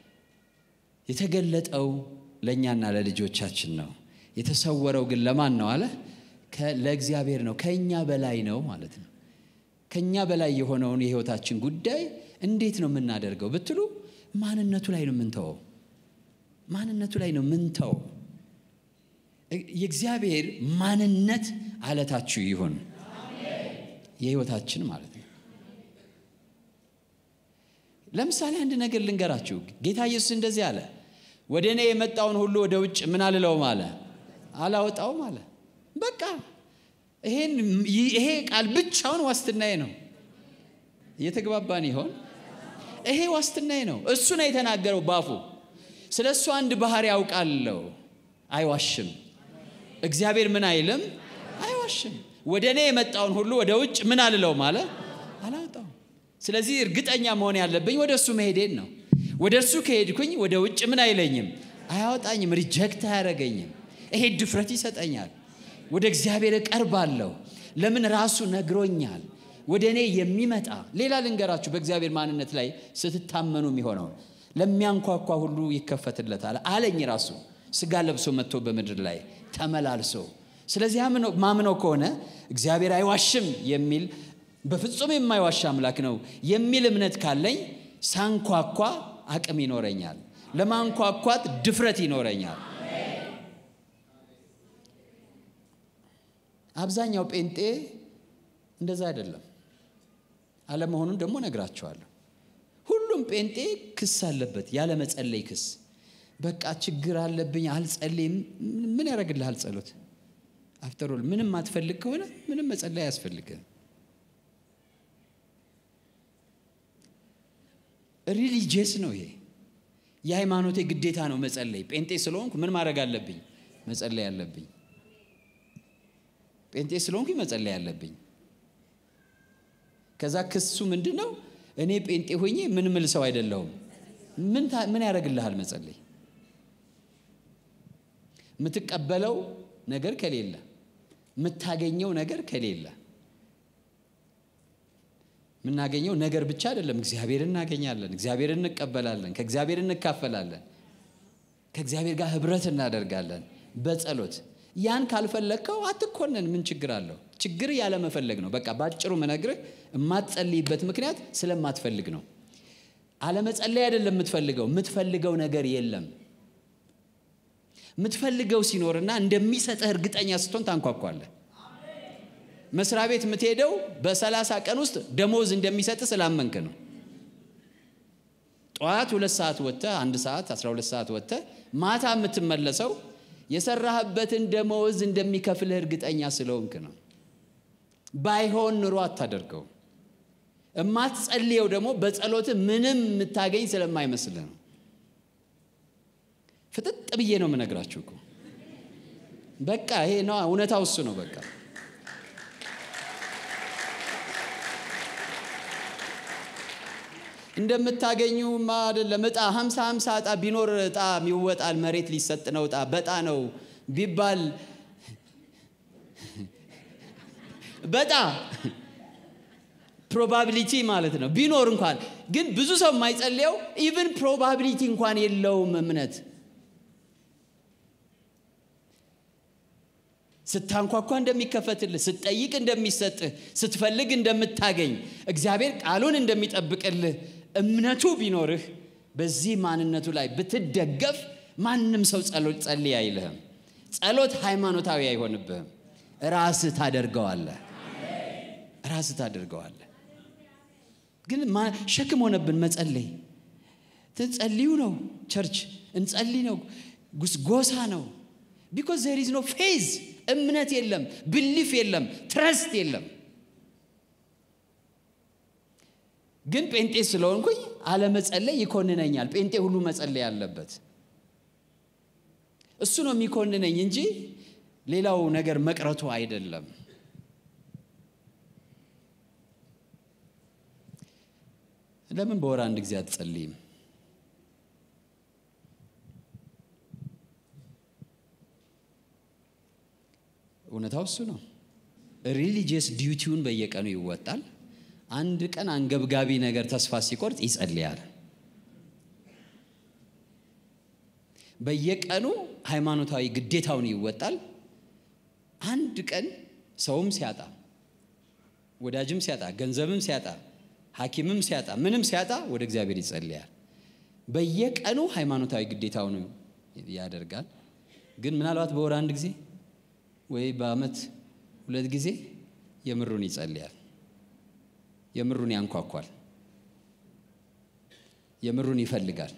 የተገለጠው ለእኛና ለልጆቻችን ነው፣ የተሰወረው ግን ለማን ነው አለ ለእግዚአብሔር ነው። ከእኛ በላይ ነው ማለት ነው። ከእኛ በላይ የሆነውን የህይወታችን ጉዳይ እንዴት ነው የምናደርገው ብትሉ ማንነቱ ላይ ነው የምንተወው። ማንነቱ ላይ ነው ምንተወው። የእግዚአብሔር ማንነት አለታችሁ ይሁን የህይወታችን ማለት ነው። ለምሳሌ አንድ ነገር ልንገራችሁ። ጌታ ኢየሱስ እንደዚህ አለ፣ ወደ እኔ የመጣውን ሁሉ ወደ ውጭ ምን አልለውም አለ፣ አላወጣውም አለ። በቃ ይሄ ቃል ብቻውን ዋስትናዬ ነው። እየተግባባን ይሆን? ይሄ ዋስትናዬ ነው። እሱ ነው የተናገረው ባፉ። ስለ እሱ አንድ ባህሪ ያውቃለሁ፣ አይዋሽም። እግዚአብሔር ምን አይልም፣ አይዋሽም። ወደ እኔ የመጣውን ሁሉ ወደ ውጭ ምን አልለውም አለ፣ አላወጣውም። ስለዚህ እርግጠኛ መሆን ያለብኝ ወደ እሱ መሄዴን ነው። ወደ እርሱ ከሄድኩኝ ወደ ውጭ ምን አይለኝም፣ አያወጣኝም፣ ሪጀክት አያደርገኝም። ይሄ ድፍረት ይሰጠኛል። ወደ እግዚአብሔር እቀርባለሁ። ለምን ራሱ ነግሮኛል። ወደ እኔ የሚመጣ ሌላ ልንገራችሁ፣ በእግዚአብሔር ማንነት ላይ ስትታመኑ የሚሆነው ለሚያንኳኳ ሁሉ ይከፈትለታል አለኝ። ራሱ ስጋ ለብሶ መጥቶ በምድር ላይ ተመላልሶ። ስለዚህ ማምነው ከሆነ እግዚአብሔር አይዋሽም የሚል በፍጹም የማይዋሽ አምላክ ነው የሚል እምነት ካለኝ ሳንኳኳ አቅም ይኖረኛል። ለማንኳኳት ድፍረት ይኖረኛል። አብዛኛው ጴንጤ እንደዛ አይደለም። አለመሆኑን ደግሞ ነግራቸዋለሁ። ሁሉም ጴንጤ ክስ አለበት፣ ያለ መጸለይ ክስ። በቃ ችግር አለብኝ አልጸልይም። ምን ያደርግልሃል ጸሎት? አፍተሮል ምንም አትፈልግ ከሆነ ምንም መጸለይ አያስፈልግም። ሪሊጂየስ ነው ይሄ። የሃይማኖቴ ግዴታ ነው መጸለይ። ጴንጤ ስለሆንኩ ምን ማድረግ አለብኝ? መጸለይ አለብኝ። ጴንጤ ስለሆንኩ መጸለይ አለብኝ። ከዛ ክሱ ምንድን ነው? እኔ ጴንጤ ሆኜ ምን ምል ሰው አይደለሁም። ምን ያደርግልሃል መጸለይ? የምትቀበለው ነገር ከሌለ፣ የምታገኘው ነገር ከሌለ የምናገኘው ነገር ብቻ አይደለም። እግዚአብሔር እናገኛለን፣ እግዚአብሔር እንቀበላለን፣ ከእግዚአብሔር እንካፈላለን፣ ከእግዚአብሔር ጋር ህብረት እናደርጋለን በጸሎት ያን ካልፈለግከው አትኮነን። ምን ችግር አለው? ችግር ያለመፈለግ ነው። በቃ ባጭሩ ምነግርህ የማትጸልይበት ምክንያት ስለማትፈልግ ነው። አለመጸለይ አይደለም የምትፈልገው፣ የምትፈልገው ነገር የለም። የምትፈልገው ሲኖርና እንደሚሰጥህ እርግጠኛ ስትሆን ታንኳኳለህ። መስሪያ ቤት የምትሄደው በሰላሳ ቀን ውስጥ ደሞዝ እንደሚሰጥህ ስላመንክ ነው። ጠዋት ሁለት ሰዓት ወጥተህ አንድ ሰዓት አስራ ሁለት ሰዓት ወጥተህ ማታ የምትመለሰው የሰራህበትን ደመወዝ እንደሚከፍልህ እርግጠኛ ስለሆንክ ነው። ባይሆን ኑሮ አታደርገው። እማትጸልየው ደግሞ በጸሎት ምንም የምታገኝ ስለማይመስልህ ነው። ፍጥጥ ብዬ ነው የምነግራችሁ እኮ በቃ ይሄ ነው እውነታው፣ እሱ ነው በቃ። እንደምታገኙማ አይደለም። እጣ ሀምሳ ሀምሳ እጣ ቢኖር እጣ ይወጣል። መሬት ሊሰጥ ነው እጣ በጣ ነው ቢባል በጣ ፕሮባቢሊቲ ማለት ነው ቢኖር እንኳን ግን ብዙ ሰው የማይጸልየው ኢቭን ፕሮባቢሊቲ እንኳን የለውም እምነት ስታንኳኳ እንደሚከፈትልህ፣ ስትጠይቅ እንደሚሰጥህ፣ ስትፈልግ እንደምታገኝ፣ እግዚአብሔር ቃሉን እንደሚጠብቅልህ እምነቱ ቢኖርህ በዚህ ማንነቱ ላይ ብትደገፍ ማንም ሰው ጸሎት ጸልይ አይልህም። ጸሎት ሃይማኖታዊ አይሆንብህም። ራስህ ታደርገዋለህ። ራስህ ታደርገዋለህ። ግን ሸክም ሆነብን መጸለይ። ትጸልዩ ነው ቸርች እንጸልይ ነው ጎሳ ነው ቢኮዝ ዜር ኢዝ ኖ ፌዝ እምነት የለም፣ ብሊፍ የለም፣ ትረስት የለም። ግን ጴንጤ ስለሆንኩኝ አለመጸለይ ይኮንነኛል። ጴንጤ ሁሉ መጸለይ አለበት። እሱ ነው የሚኮንነኝ እንጂ ሌላው ነገር መቅረቱ አይደለም። ለምን በወር አንድ ጊዜ አትጸልይም? እውነታው እሱ ነው። ሪሊጂየስ ዲዩቲውን በየቀኑ ይወጣል። አንድ ቀን አንገብጋቢ ነገር ተስፋ ሲቆርጥ ይጸልያል። በየቀኑ ሃይማኖታዊ ግዴታውን ይወጣል። አንድ ቀን ሰውም ሲያጣ፣ ወዳጅም ሲያጣ፣ ገንዘብም ሲያጣ፣ ሐኪምም ሲያጣ፣ ምንም ሲያጣ ወደ እግዚአብሔር ይጸልያል። በየቀኑ ሃይማኖታዊ ግዴታውን ያደርጋል። ግን ምናልባት በወር አንድ ጊዜ ወይ በዓመት ሁለት ጊዜ የምሩን ይጸልያል። የምሩን ያንኳኳል። የምሩን ይፈልጋል።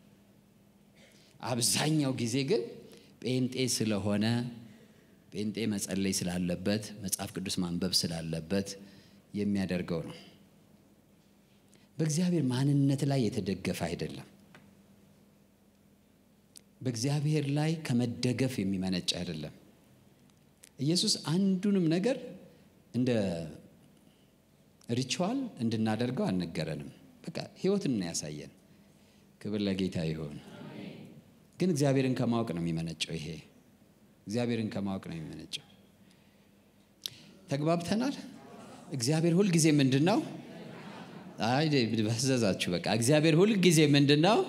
አብዛኛው ጊዜ ግን ጴንጤ ስለሆነ ጴንጤ መጸለይ ስላለበት መጽሐፍ ቅዱስ ማንበብ ስላለበት የሚያደርገው ነው። በእግዚአብሔር ማንነት ላይ የተደገፈ አይደለም። በእግዚአብሔር ላይ ከመደገፍ የሚመነጭ አይደለም። ኢየሱስ አንዱንም ነገር እንደ ሪቹዋል እንድናደርገው አልነገረንም። በቃ ሕይወትን ነው ያሳየን። ክብር ለጌታ ይሆን። ግን እግዚአብሔርን ከማወቅ ነው የሚመነጨው። ይሄ እግዚአብሔርን ከማወቅ ነው የሚመነጨው። ተግባብተናል። እግዚአብሔር ሁል ጊዜ ምንድን ነው? አይ በዘዛችሁ። በቃ እግዚአብሔር ሁል ጊዜ ምንድን ነው?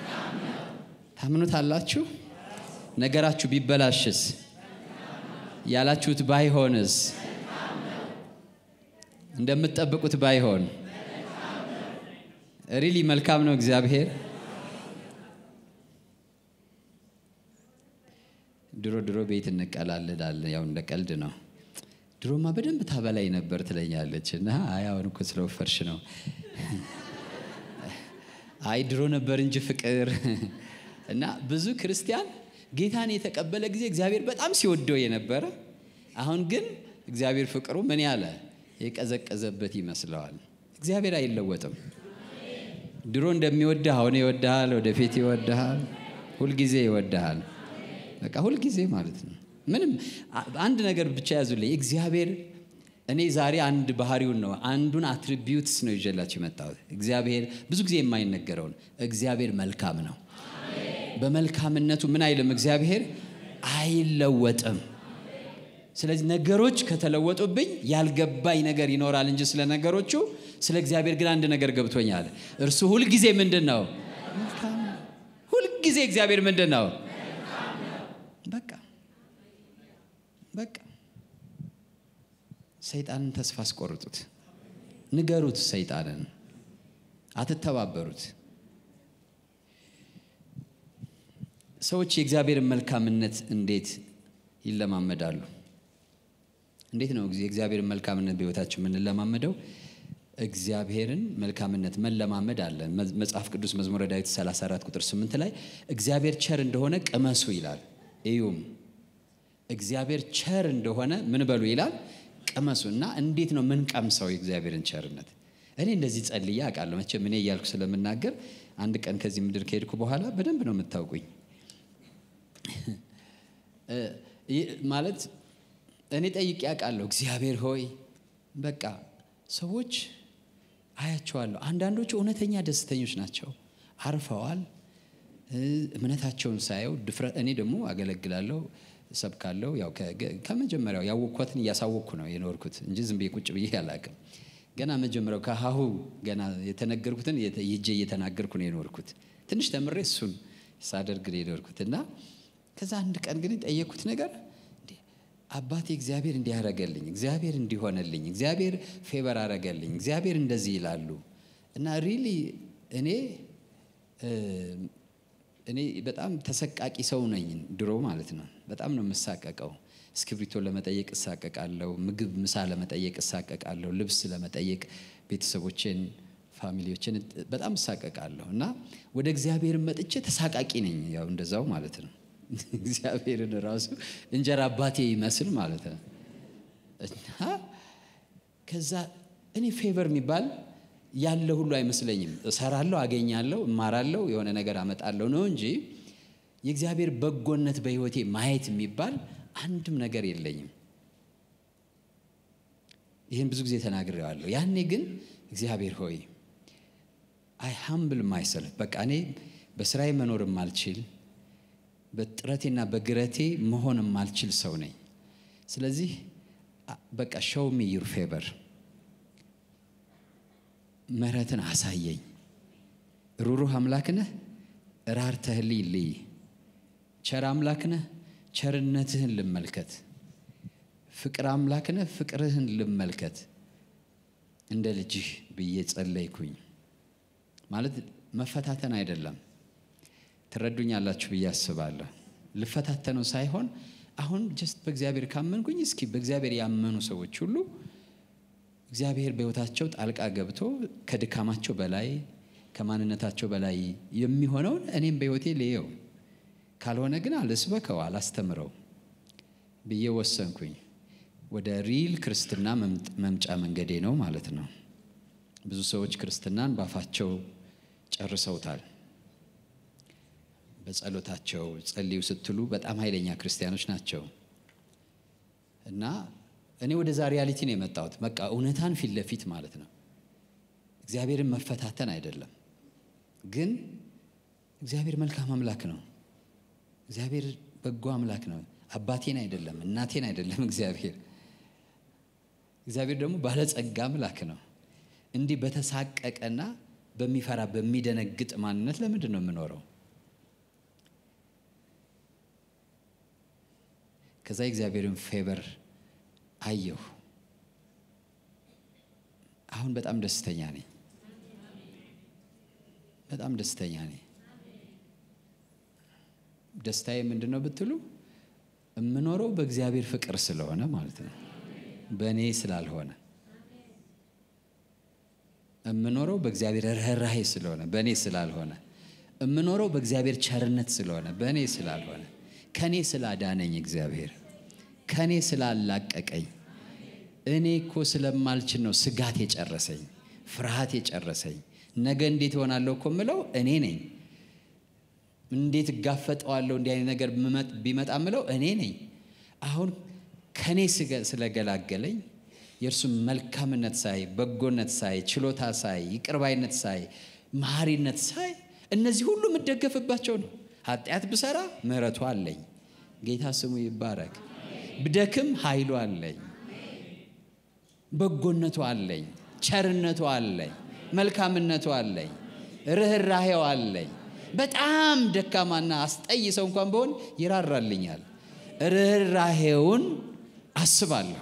ታምኑታላችሁ? ነገራችሁ ቢበላሽስ ያላችሁት ባይሆንስ እንደምትጠብቁት ባይሆን ሪሊ መልካም ነው እግዚአብሔር። ድሮ ድሮ ቤት እንቀላለዳለን፣ ያው እንደ ቀልድ ነው። ድሮማ በደንብ ታበላይ ነበር ትለኛለች እና አይ አሁን እኮ ስለወፈርሽ ነው። አይ ድሮ ነበር እንጂ ፍቅር እና ብዙ ክርስቲያን ጌታን የተቀበለ ጊዜ እግዚአብሔር በጣም ሲወደው የነበረ አሁን ግን እግዚአብሔር ፍቅሩ ምን ያለ የቀዘቀዘበት ይመስለዋል። እግዚአብሔር አይለወጥም። ድሮ እንደሚወድህ አሁን ይወድሃል፣ ወደፊት ይወድሃል፣ ሁልጊዜ ይወድሃል። በቃ ሁልጊዜ ማለት ነው። ምንም አንድ ነገር ብቻ ያዙልኝ። እግዚአብሔር እኔ ዛሬ አንድ ባህሪውን ነው አንዱን አትሪቢዩትስ ነው ይዤላችሁ የመጣሁት። እግዚአብሔር ብዙ ጊዜ የማይነገረውን እግዚአብሔር መልካም ነው። በመልካምነቱ ምን አይልም፣ እግዚአብሔር አይለወጥም። ስለዚህ ነገሮች ከተለወጡብኝ ያልገባኝ ነገር ይኖራል እንጂ ስለ ነገሮቹ፣ ስለ እግዚአብሔር ግን አንድ ነገር ገብቶኛል። እርሱ ሁልጊዜ ምንድን ነው? መልካም ነው። ሁልጊዜ እግዚአብሔር ምንድን ነው? በቃ በቃ ሰይጣንን ተስፋ አስቆርጡት፣ ንገሩት። ሰይጣንን አትተባበሩት። ሰዎች የእግዚአብሔርን መልካምነት እንዴት ይለማመዳሉ? እንዴት ነው የእግዚአብሔርን መልካምነት በሕይወታቸው የምንለማመደው? እግዚአብሔርን መልካምነት መለማመድ አለ። መጽሐፍ ቅዱስ መዝሙረ ዳዊት 34 ቁጥር 8 ላይ እግዚአብሔር ቸር እንደሆነ ቅመሱ ይላል። እዩም እግዚአብሔር ቸር እንደሆነ ምን በሉ ይላል ቅመሱ። እና እንዴት ነው ምን ቀምሰው የእግዚአብሔርን ቸርነት? እኔ እንደዚህ ጸልዬ አውቃለሁ። መቼም እኔ እያልኩ ስለምናገር አንድ ቀን ከዚህ ምድር ከሄድኩ በኋላ በደንብ ነው የምታውቁኝ። ማለት እኔ ጠይቄ አውቃለሁ። እግዚአብሔር ሆይ በቃ ሰዎች አያቸዋለሁ። አንዳንዶቹ እውነተኛ ደስተኞች ናቸው፣ አርፈዋል። እምነታቸውን ሳየው ድፍረት እኔ ደግሞ አገለግላለሁ ሰብካለሁ። ያው ከመጀመሪያው ያወቅኳትን እያሳወቅኩ ነው የኖርኩት እንጂ ዝም ብዬ ቁጭ ብዬ አላውቅም። ገና መጀመሪያው ከሀሁ ገና የተነገርኩትን ይጄ እየተናገርኩ ነው የኖርኩት። ትንሽ ተምሬ እሱን ሳደርግ ነው የኖርኩት እና ከዛ አንድ ቀን ግን የጠየቅኩት ነገር አባቴ እግዚአብሔር እንዲያረገልኝ፣ እግዚአብሔር እንዲሆነልኝ፣ እግዚአብሔር ፌቨር አረገልኝ፣ እግዚአብሔር እንደዚህ ይላሉ እና ሪሊ እኔ እኔ በጣም ተሰቃቂ ሰው ነኝ ድሮ ማለት ነው። በጣም ነው የምሳቀቀው። እስክሪብቶ ለመጠየቅ እሳቀቃለሁ። ምግብ ምሳ ለመጠየቅ እሳቀቃለሁ። ልብስ ለመጠየቅ ቤተሰቦችን፣ ፋሚሊዎችን በጣም እሳቀቃለሁ እና ወደ እግዚአብሔር መጥቼ ተሳቃቂ ነኝ። ያው እንደዛው ማለት ነው። እግዚአብሔርን ራሱ እንጀራ አባቴ ይመስል ማለት ነው እና ከዛ እኔ ፌቨር የሚባል ያለ ሁሉ አይመስለኝም። እሰራለሁ፣ አገኛለሁ፣ እማራለሁ፣ የሆነ ነገር አመጣለሁ ነው እንጂ የእግዚአብሔር በጎነት በሕይወቴ ማየት የሚባል አንድም ነገር የለኝም። ይህን ብዙ ጊዜ ተናግሬዋለሁ። ያኔ ግን እግዚአብሔር ሆይ አይ ሃምብል ማይሰልፍ በቃ እኔ በስራዬ መኖር የማልችል በጥረቴና በግረቴ መሆን የማልችል ሰው ነኝ። ስለዚህ በቃ ሾው ሚ ዩር ፌቨር ምሕረትን አሳየኝ። ሩሩህ አምላክ ነህ፣ ራርተህልኝ ልይ። ቸር አምላክ ነህ፣ ቸርነትህን ልመልከት። ፍቅር አምላክ ነህ፣ ፍቅርህን ልመልከት። እንደ ልጅህ ብዬ ጸለይኩኝ። ማለት መፈታተን አይደለም። ትረዱኛላችሁ ብዬ አስባለሁ። ልፈታተነው ሳይሆን አሁን ጀስት በእግዚአብሔር ካመንኩኝ እስኪ በእግዚአብሔር ያመኑ ሰዎች ሁሉ እግዚአብሔር በሕይወታቸው ጣልቃ ገብቶ ከድካማቸው በላይ ከማንነታቸው በላይ የሚሆነውን እኔም በሕይወቴ ልየው፣ ካልሆነ ግን አልስበከው፣ አላስተምረው ብዬ ወሰንኩኝ። ወደ ሪል ክርስትና መምጫ መንገዴ ነው ማለት ነው። ብዙ ሰዎች ክርስትናን ባፋቸው ጨርሰውታል። በጸሎታቸው ጸልዩ ስትሉ በጣም ኃይለኛ ክርስቲያኖች ናቸው እና እኔ ወደዛ ሪያሊቲ ነው የመጣሁት። በቃ እውነታን ፊት ለፊት ማለት ነው። እግዚአብሔርን መፈታተን አይደለም፣ ግን እግዚአብሔር መልካም አምላክ ነው። እግዚአብሔር በጎ አምላክ ነው። አባቴን አይደለም፣ እናቴን አይደለም። እግዚአብሔር እግዚአብሔር ደግሞ ባለጸጋ አምላክ ነው። እንዲህ በተሳቀቀና በሚፈራ በሚደነግጥ ማንነት ለምንድን ነው የምኖረው? ከዛ የእግዚአብሔርን ፌቨር አየሁ። አሁን በጣም ደስተኛ ነኝ። በጣም ደስተኛ ነኝ። ደስታዬ ምንድን ነው ብትሉ የምኖረው በእግዚአብሔር ፍቅር ስለሆነ ማለት ነው፣ በእኔ ስላልሆነ የምኖረው በእግዚአብሔር ርኅራሄ ስለሆነ በእኔ ስላልሆነ የምኖረው በእግዚአብሔር ቸርነት ስለሆነ በእኔ ስላልሆነ ከእኔ ስላዳነኝ እግዚአብሔር ከእኔ ስላላቀቀኝ እኔ እኮ ስለማልችል ነው ስጋት የጨረሰኝ ፍርሃት የጨረሰኝ ነገ እንዴት እሆናለሁ እኮ ምለው እኔ ነኝ እንዴት እጋፈጠዋለሁ እንዲህ አይነት ነገር ቢመጣ ምለው እኔ ነኝ አሁን ከእኔ ስለገላገለኝ የእርሱም መልካምነት ሳይ በጎነት ሳይ ችሎታ ሳይ ይቅርባይነት ሳይ መሐሪነት ሳይ እነዚህ ሁሉ የምደገፍባቸው ነው ኃጢአት ብሰራ ምህረቱ አለኝ ጌታ ስሙ ይባረክ ብደክም ኃይሉ አለኝ በጎነቱ አለኝ ቸርነቱ አለኝ መልካምነቱ አለኝ ርኅራሄው አለኝ በጣም ደካማና አስጠይ ሰው እንኳን በሆን ይራራልኛል ርኅራሄውን አስባለሁ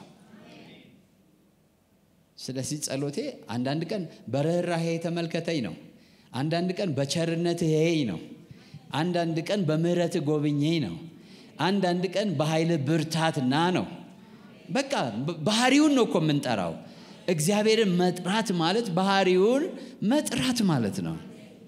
ስለዚህ ጸሎቴ አንዳንድ ቀን በርኅራሄ ተመልከተኝ ነው አንዳንድ ቀን በቸርነት ይሄኝ ነው አንዳንድ ቀን በምህረት ጎብኘኝ ነው አንዳንድ ቀን በኃይል ብርታት ና ነው በቃ ባህሪውን ነው እኮ የምንጠራው እግዚአብሔርን መጥራት ማለት ባህሪውን መጥራት ማለት ነው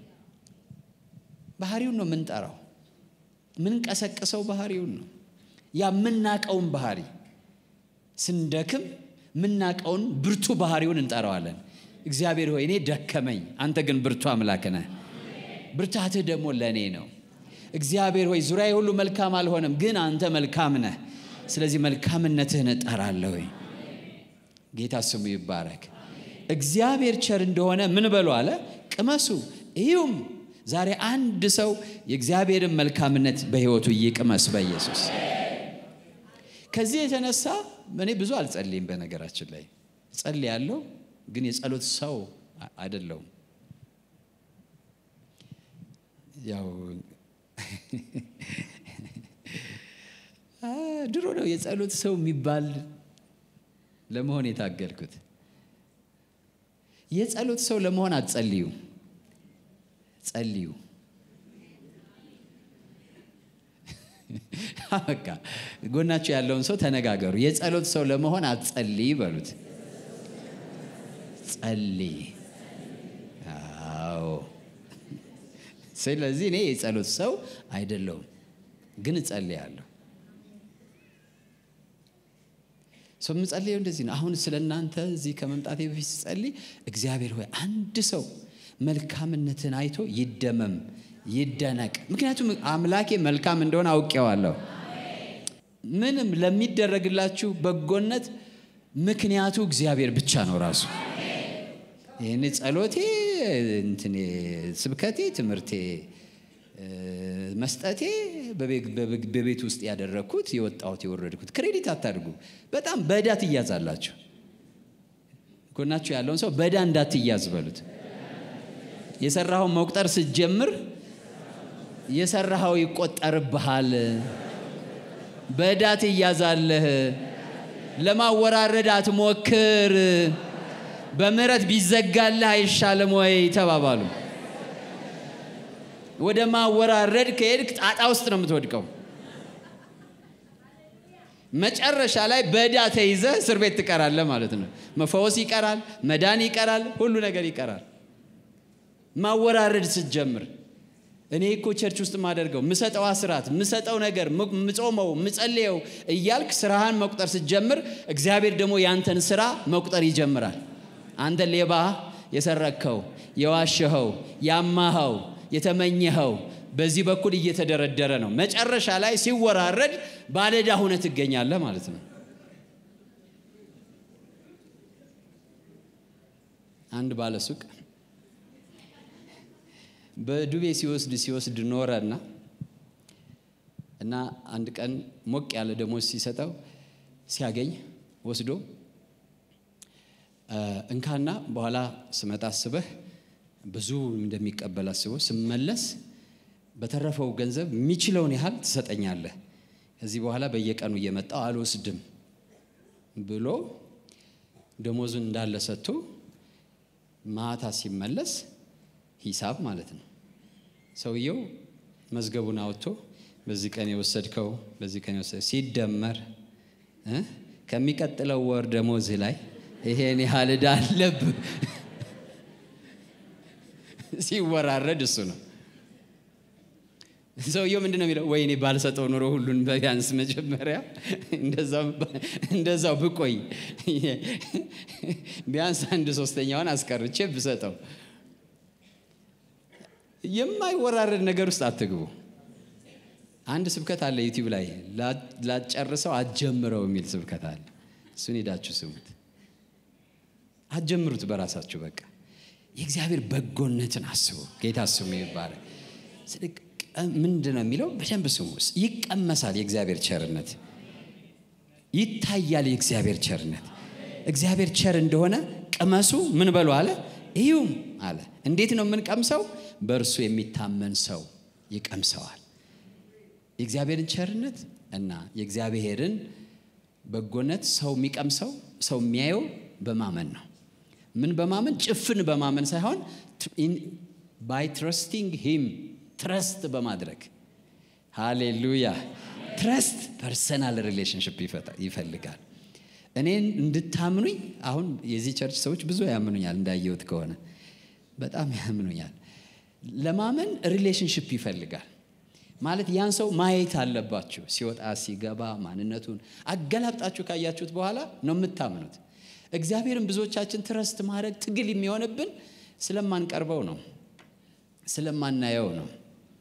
ባህሪውን ነው የምንጠራው ምንቀሰቅሰው ባህሪውን ነው ያ የምናቀውን ባህሪ ስንደክም ምናቀውን ብርቱ ባህሪውን እንጠራዋለን እግዚአብሔር ሆይ እኔ ደከመኝ አንተ ግን ብርቱ አምላክ ነህ ብርታትህ ደግሞ ለእኔ ነው እግዚአብሔር ሆይ ዙሪያ ሁሉ መልካም አልሆነም ግን አንተ መልካም ነህ ስለዚህ መልካምነትህን እጠራለሁ ጌታ ስሙ ይባረክ እግዚአብሔር ቸር እንደሆነ ምን በሉ አለ ቅመሱ ይሁም ዛሬ አንድ ሰው የእግዚአብሔርን መልካምነት በህይወቱ ይቅመስ በኢየሱስ ከዚህ የተነሳ እኔ ብዙ አልጸልይም በነገራችን ላይ ጸልያለሁ ግን የጸሎት ሰው አይደለውም ያው ድሮ ነው የጸሎት ሰው የሚባል ለመሆን የታገልኩት የጸሎት ሰው ለመሆን አትጸልዩ ጸልዩ በቃ ጎናቸው ያለውን ሰው ተነጋገሩ የጸሎት ሰው ለመሆን አትጸልይ በሉት ጸልይ አዎ ስለዚህ እኔ የጸሎት ሰው አይደለሁም ግን እጸልያለሁ ሰው የምጸልየው እንደዚህ ነው አሁን ስለ እናንተ እዚህ ከመምጣቴ በፊት ስጸልይ እግዚአብሔር ሆይ አንድ ሰው መልካምነትን አይቶ ይደመም ይደነቅ ምክንያቱም አምላኬ መልካም እንደሆነ አውቄዋለሁ ምንም ለሚደረግላችሁ በጎነት ምክንያቱ እግዚአብሔር ብቻ ነው ራሱ ይህን ጸሎቴ እንትኔ ስብከቴ ትምህርቴ መስጠቴ በቤት ውስጥ ያደረግኩት የወጣሁት የወረድኩት ክሬዲት አታድርጉ በጣም በዕዳ ትያዛላችሁ ጎናችሁ ያለውን ሰው በዕዳ እንዳትያዝ በሉት የሰራኸውን መቁጠር ስትጀምር የሰራኸው ይቆጠርብሃል በዕዳ ትያዛለህ ለማወራረድ አትሞክር በምረት ቢዘጋልህ አይሻልም ወይ ተባባሉ ወደ ማወራረድ ከሄድክ ጣጣ ውስጥ ነው የምትወድቀው መጨረሻ ላይ በዕዳ ተይዘ እስር ቤት ትቀራለህ ማለት ነው መፈወስ ይቀራል መዳን ይቀራል ሁሉ ነገር ይቀራል ማወራረድ ስትጀምር እኔ እኮ ቸርች ውስጥ ማደርገው ምሰጠው አስራት ምሰጠው ነገር ምጾመው ምጸልየው እያልክ ስራህን መቁጠር ስትጀምር እግዚአብሔር ደግሞ ያንተን ስራ መቁጠር ይጀምራል አንተ ሌባ የሰረቅከው የዋሸኸው ያማኸው የተመኘኸው በዚህ በኩል እየተደረደረ ነው መጨረሻ ላይ ሲወራረድ ባለዳ ሁነ ትገኛለህ ማለት ነው አንድ ባለሱቅ በዱቤ ሲወስድ ሲወስድ ኖረና እና አንድ ቀን ሞቅ ያለ ደሞዝ ሲሰጠው ሲያገኝ ወስዶ እንካና በኋላ ስመጣ አስበህ ብዙ እንደሚቀበል አስቦ ስመለስ በተረፈው ገንዘብ የሚችለውን ያህል ትሰጠኛለህ ከዚህ በኋላ በየቀኑ እየመጣው አልወስድም ብሎ ደሞዙን እንዳለ ሰጥቶ ማታ ሲመለስ ሂሳብ ማለት ነው ሰውየው መዝገቡን አውጥቶ በዚህ ቀን የወሰድከው በዚህ ቀን የወሰድ ሲደመር ከሚቀጥለው ወር ደሞዝህ ላይ ይሄን ያህል ዕዳ አለብህ ሲወራረድ እሱ ነው ሰውየው ምንድን ነው የሚለው? ወይኔ ባልሰጠው ኑሮ ሁሉን በቢያንስ መጀመሪያ እንደዛው ብቆይ ቢያንስ አንድ ሶስተኛውን አስቀርቼ ብሰጠው። የማይወራረድ ነገር ውስጥ አትግቡ። አንድ ስብከት አለ ዩቲዩብ ላይ ላጨርሰው አትጀምረው የሚል ስብከት አለ። እሱን ሄዳችሁ ስሙት። አትጀምሩት በራሳችሁ በቃ የእግዚአብሔር በጎነትን አስቡ። ጌታ ስሙ ይባላል። ምንድን ነው የሚለው? በደንብ ስሙ። ይቀመሳል የእግዚአብሔር ቸርነት፣ ይታያል የእግዚአብሔር ቸርነት። እግዚአብሔር ቸር እንደሆነ ቅመሱ። ምን በሉ አለ? እዩም አለ። እንዴት ነው የምንቀምሰው? በእርሱ የሚታመን ሰው ይቀምሰዋል። የእግዚአብሔርን ቸርነት እና የእግዚአብሔርን በጎነት ሰው የሚቀምሰው ሰው የሚያየው በማመን ነው። ምን በማመን ጭፍን በማመን ሳይሆን ባይ ትረስቲንግ ሂም ትረስት በማድረግ ሃሌሉያ። ትረስት ፐርሰናል ሪሌሽንሽፕ ይፈልጋል። እኔን እንድታምኑኝ አሁን የዚህ ቸርች ሰዎች ብዙ ያምኑኛል፣ እንዳየሁት ከሆነ በጣም ያምኑኛል። ለማመን ሪሌሽንሽፕ ይፈልጋል። ማለት ያን ሰው ማየት አለባችሁ። ሲወጣ ሲገባ ማንነቱን አገላብጣችሁ ካያችሁት በኋላ ነው የምታምኑት። እግዚአብሔርን ብዙዎቻችን ትረስት ማድረግ ትግል የሚሆንብን ስለማንቀርበው ነው፣ ስለማናየው ነው።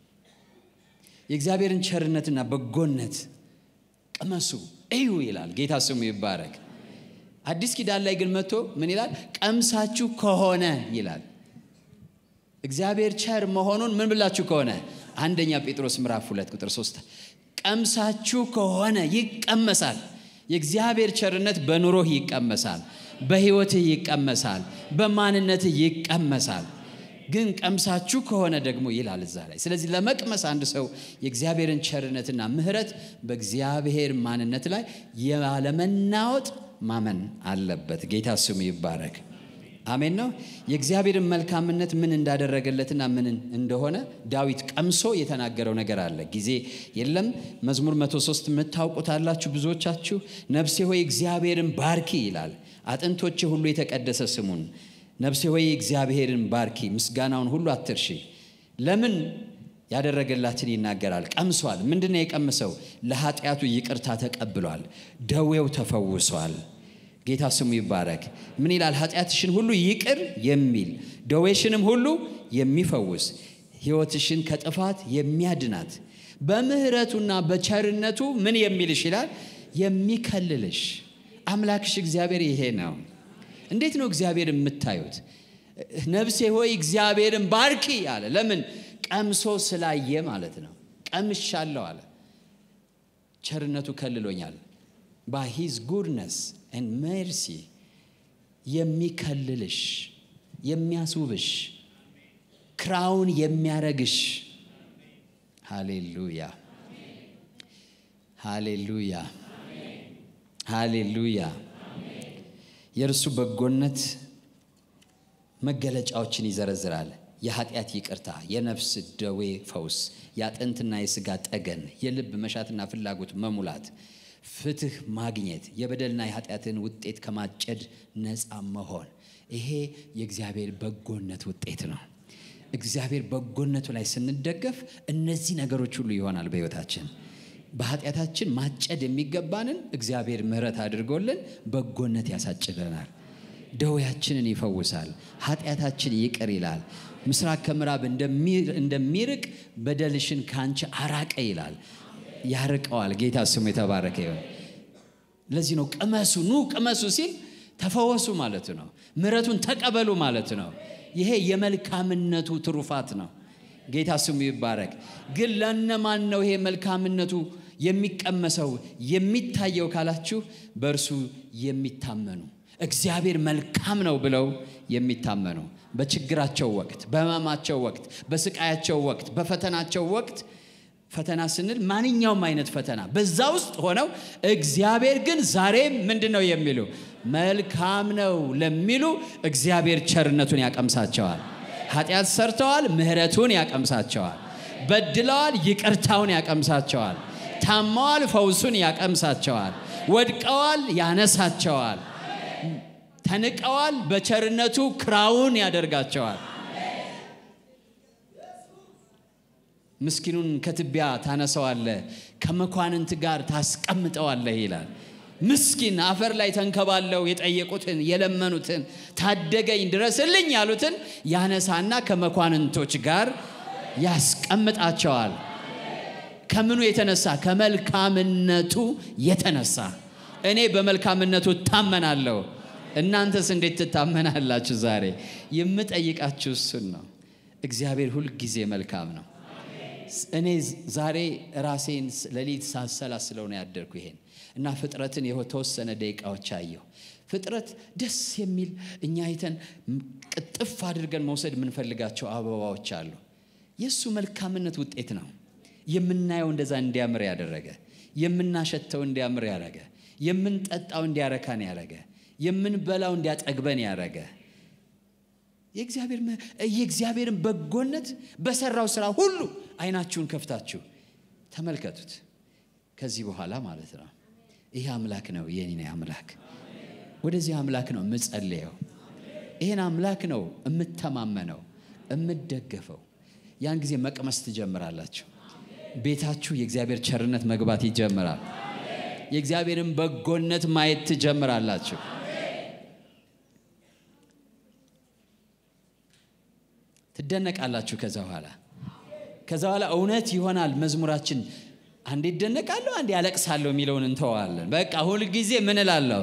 የእግዚአብሔርን ቸርነትና በጎነት ቅመሱ እዩ ይላል። ጌታ ስሙ ይባረክ። አዲስ ኪዳን ላይ ግን መጥቶ ምን ይላል? ቀምሳችሁ ከሆነ ይላል። እግዚአብሔር ቸር መሆኑን ምን ብላችሁ ከሆነ አንደኛ ጴጥሮስ ምዕራፍ ሁለት ቁጥር ሶስት ቀምሳችሁ ከሆነ ይቀመሳል። የእግዚአብሔር ቸርነት በኑሮህ ይቀመሳል፣ በሕይወትህ ይቀመሳል፣ በማንነትህ ይቀመሳል። ግን ቀምሳችሁ ከሆነ ደግሞ ይላል እዛ ላይ። ስለዚህ ለመቅመስ አንድ ሰው የእግዚአብሔርን ቸርነትና ምሕረት በእግዚአብሔር ማንነት ላይ ያለመናወጥ ማመን አለበት። ጌታ ስሙ ይባረክ። አሜን ነው። የእግዚአብሔርን መልካምነት ምን እንዳደረገለትና ምን እንደሆነ ዳዊት ቀምሶ የተናገረው ነገር አለ። ጊዜ የለም። መዝሙር 103 የምታውቁታላችሁ ብዙዎቻችሁ። ነፍሴ ሆይ እግዚአብሔርን ባርኪ ይላል። አጥንቶቼ ሁሉ የተቀደሰ ስሙን ነፍሴ ሆይ እግዚአብሔርን ባርኪ፣ ምስጋናውን ሁሉ አትርሺ። ለምን ያደረገላትን ይናገራል። ቀምሷል። ምንድን ነው የቀምሰው? ለኃጢአቱ ይቅርታ ተቀብሏል። ደዌው ተፈውሷል። ጌታ ስሙ ይባረክ። ምን ይላል? ኃጢአትሽን ሁሉ ይቅር የሚል ደዌሽንም ሁሉ የሚፈውስ ሕይወትሽን ከጥፋት የሚያድናት በምሕረቱና በቸርነቱ ምን የሚልሽ ይላል? የሚከልልሽ አምላክሽ እግዚአብሔር ይሄ ነው። እንዴት ነው እግዚአብሔር የምታዩት? ነፍሴ ሆይ እግዚአብሔርን ባርኪ አለ። ለምን? ቀምሶ ስላየ ማለት ነው። ቀምሻለሁ አለ። ቸርነቱ ከልሎኛል። ባይ ሂዝ ጉድነስ ኤንድ ሜርሲ የሚከልልሽ የሚያስውብሽ ክራውን የሚያረግሽ ሃሌሉያ ሃሌሉያ ሃሌሉያ የእርሱ በጎነት መገለጫዎችን ይዘረዝራል። የኃጢአት ይቅርታ፣ የነፍስ ደዌ ፈውስ፣ የአጥንትና የሥጋ ጠገን፣ የልብ መሻትና ፍላጎት መሙላት፣ ፍትህ ማግኘት፣ የበደልና የኃጢአትን ውጤት ከማጨድ ነፃ መሆን። ይሄ የእግዚአብሔር በጎነት ውጤት ነው። እግዚአብሔር በጎነቱ ላይ ስንደገፍ እነዚህ ነገሮች ሁሉ ይሆናል በሕይወታችን። በኃጢአታችን ማጨድ የሚገባንን እግዚአብሔር ምሕረት አድርጎልን በጎነት ያሳጭደናል። ደዌያችንን ይፈውሳል። ኃጢአታችን ይቅር ይላል። ምስራቅ ከምዕራብ እንደሚርቅ በደልሽን ከአንቺ አራቀ ይላል። ያርቀዋል። ጌታ ስሙ የተባረከ ይሆን። ለዚህ ነው ቅመሱ፣ ኑ ቅመሱ ሲል ተፈወሱ ማለት ነው። ምሕረቱን ተቀበሉ ማለት ነው። ይሄ የመልካምነቱ ትሩፋት ነው። ጌታ ስሙ ይባረክ። ግን ለነማን ነው ይሄ መልካምነቱ የሚቀመሰው የሚታየው ካላችሁ፣ በእርሱ የሚታመኑ እግዚአብሔር መልካም ነው ብለው የሚታመኑ በችግራቸው ወቅት፣ በሕመማቸው ወቅት፣ በስቃያቸው ወቅት፣ በፈተናቸው ወቅት ፈተና ስንል ማንኛውም አይነት ፈተና በዛ ውስጥ ሆነው እግዚአብሔር ግን ዛሬም ምንድን ነው የሚሉ መልካም ነው ለሚሉ እግዚአብሔር ቸርነቱን ያቀምሳቸዋል። ኃጢአት ሰርተዋል፣ ምሕረቱን ያቀምሳቸዋል። በድለዋል፣ ይቅርታውን ያቀምሳቸዋል። ታመዋል፣ ፈውሱን ያቀምሳቸዋል። ወድቀዋል፣ ያነሳቸዋል። ተንቀዋል፣ በቸርነቱ ክራውን ያደርጋቸዋል። ምስኪኑን ከትቢያ ታነሰዋለህ፣ ከመኳንንት ጋር ታስቀምጠዋለህ ይላል። ምስኪን አፈር ላይ ተንከባለው የጠየቁትን የለመኑትን ታደገኝ ድረስልኝ ያሉትን ያነሳና ከመኳንንቶች ጋር ያስቀምጣቸዋል። ከምኑ የተነሳ? ከመልካምነቱ የተነሳ። እኔ በመልካምነቱ እታመናለሁ። እናንተስ እንዴት ትታመናላችሁ? ዛሬ የምጠይቃችሁ እሱን ነው። እግዚአብሔር ሁልጊዜ መልካም ነው። እኔ ዛሬ ራሴን ሌሊት ሳሰላስለው ነው ያደርኩ ይሄን እና ፍጥረትን የተወሰነ ደቂቃዎች አየሁ። ፍጥረት ደስ የሚል እኛ አይተን ቅጥፍ አድርገን መውሰድ የምንፈልጋቸው አበባዎች አሉ። የእሱ መልካምነት ውጤት ነው። የምናየው እንደዛ እንዲያምር ያደረገ፣ የምናሸተው እንዲያምር ያደረገ፣ የምንጠጣው እንዲያረካን ያደረገ፣ የምንበላው እንዲያጠግበን ያደረገ የእግዚአብሔርን በጎነት በሰራው ስራ ሁሉ አይናችሁን ከፍታችሁ ተመልከቱት። ከዚህ በኋላ ማለት ነው ይህ አምላክ ነው የኔ አምላክ። ወደዚህ አምላክ ነው የምጸልየው። ይህን አምላክ ነው የምተማመነው፣ የምደገፈው። ያን ጊዜ መቅመስ ትጀምራላችሁ። ቤታችሁ የእግዚአብሔር ቸርነት መግባት ይጀምራል። የእግዚአብሔርን በጎነት ማየት ትጀምራላችሁ። ትደነቃላችሁ። ከዛ በኋላ ከዛ በኋላ እውነት ይሆናል መዝሙራችን። አንዴ ይደነቃለሁ፣ አንዴ ያለቅሳለሁ የሚለውን እንተዋለን። በቃ ሁልጊዜ ምን እላለሁ?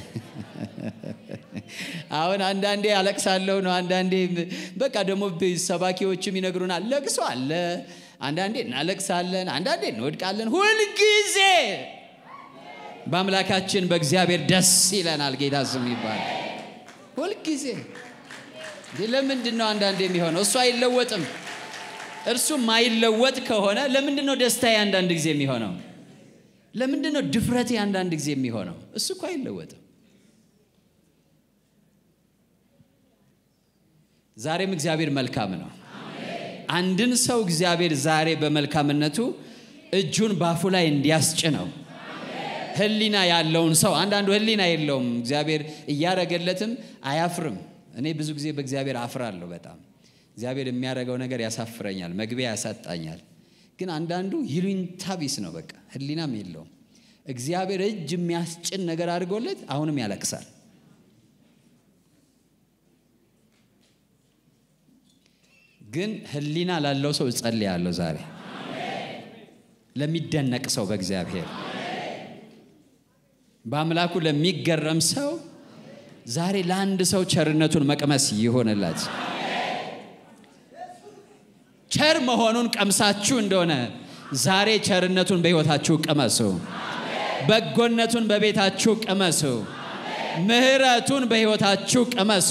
አሁን አንዳንዴ ያለቅሳለሁ ነው፣ አንዳንዴ በቃ ደግሞ ሰባኪዎችም ይነግሩናል፣ ለቅሶ አለ። አንዳንዴ እናለቅሳለን፣ አንዳንዴ እንወድቃለን። ሁልጊዜ በአምላካችን በእግዚአብሔር ደስ ይለናል። ጌታ ስም ይባላል። ሁልጊዜ ለምንድን ነው አንዳንድ የሚሆነው? እሱ አይለወጥም። እርሱ ማይለወጥ ከሆነ ለምንድን ነው ደስታዬ አንዳንድ ጊዜ የሚሆነው? ለምንድን ነው ድፍረቴ አንዳንድ ጊዜ የሚሆነው? እሱ እኮ አይለወጥም። ዛሬም እግዚአብሔር መልካም ነው። አንድን ሰው እግዚአብሔር ዛሬ በመልካምነቱ እጁን ባፉ ላይ እንዲያስጭነው ሕሊና ያለውን ሰው አንዳንዱ ሕሊና የለውም። እግዚአብሔር እያረገለትም አያፍርም። እኔ ብዙ ጊዜ በእግዚአብሔር አፍራለሁ። በጣም እግዚአብሔር የሚያደርገው ነገር ያሳፍረኛል፣ መግቢያ ያሳጣኛል። ግን አንዳንዱ ይሉኝታ ቢስ ነው፣ በቃ ሕሊናም የለውም። እግዚአብሔር እጅ የሚያስጭን ነገር አድርጎለት አሁንም ያለቅሳል። ግን ሕሊና ላለው ሰው እጸልያለሁ ዛሬ ለሚደነቅ ሰው በእግዚአብሔር በአምላኩ ለሚገረም ሰው ዛሬ ለአንድ ሰው ቸርነቱን መቅመስ ይሆንላት። ቸር መሆኑን ቀምሳችሁ እንደሆነ ዛሬ ቸርነቱን በሕይወታችሁ ቅመሱ። በጎነቱን በቤታችሁ ቅመሱ። ምሕረቱን በሕይወታችሁ ቅመሱ።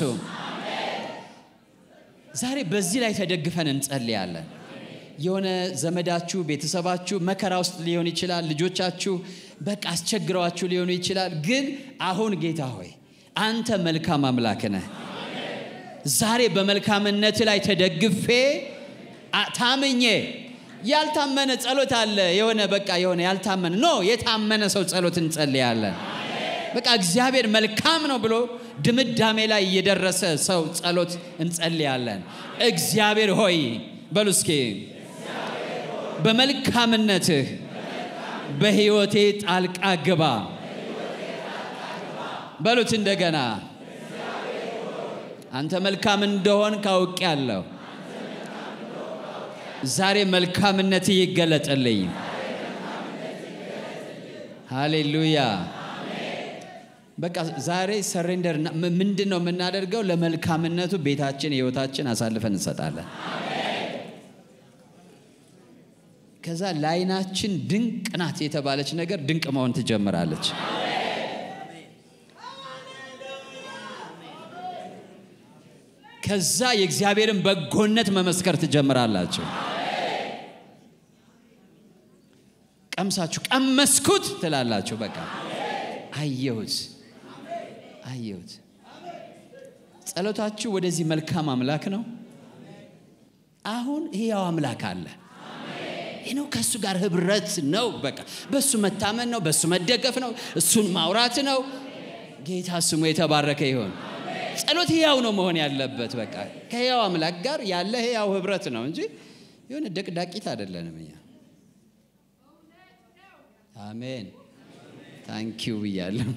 ዛሬ በዚህ ላይ ተደግፈን እንጸልያለን። የሆነ ዘመዳችሁ፣ ቤተሰባችሁ መከራ ውስጥ ሊሆን ይችላል። ልጆቻችሁ በቃ አስቸግረዋችሁ ሊሆኑ ይችላል። ግን አሁን ጌታ ሆይ አንተ መልካም አምላክ ነህ። ዛሬ በመልካምነት ላይ ተደግፌ ታምኜ ያልታመነ ጸሎት አለ። የሆነ በቃ የሆነ ያልታመነ ኖ የታመነ ሰው ጸሎት እንጸልያለን። በቃ እግዚአብሔር መልካም ነው ብሎ ድምዳሜ ላይ የደረሰ ሰው ጸሎት እንጸልያለን። እግዚአብሔር ሆይ በሉ እስኪ በመልካምነትህ በሕይወቴ ጣልቃ ግባ በሉት እንደገና። አንተ መልካም እንደሆን ካውቄያለሁ። ዛሬ መልካምነት ይገለጥልኝ። ሃሌሉያ። በቃ ዛሬ ሰሬንደር ምንድን ነው የምናደርገው? ለመልካምነቱ ቤታችን፣ ህይወታችን አሳልፈን እንሰጣለን። ከዛ ለዓይናችን ድንቅ ናት የተባለች ነገር ድንቅ መሆን ትጀምራለች። ከዛ የእግዚአብሔርን በጎነት መመስከር ትጀምራላችሁ። ቀምሳችሁ ቀመስኩት ትላላችሁ። በቃ አየሁት አየሁት። ጸሎታችሁ ወደዚህ መልካም አምላክ ነው። አሁን ሕያው አምላክ አለ። ይህ ነው ከእሱ ጋር ህብረት ነው። በቃ በእሱ መታመን ነው፣ በእሱ መደገፍ ነው፣ እሱን ማውራት ነው። ጌታ ስሙ የተባረከ ይሆን። ጸሎት ሕያው ነው መሆን ያለበት። በቃ ከሕያው አምላክ ጋር ያለ ሕያው ህብረት ነው እንጂ የሆነ ደቅዳቂት አይደለንም እኛ። አሜን ታንኪዩ ብያለሁ።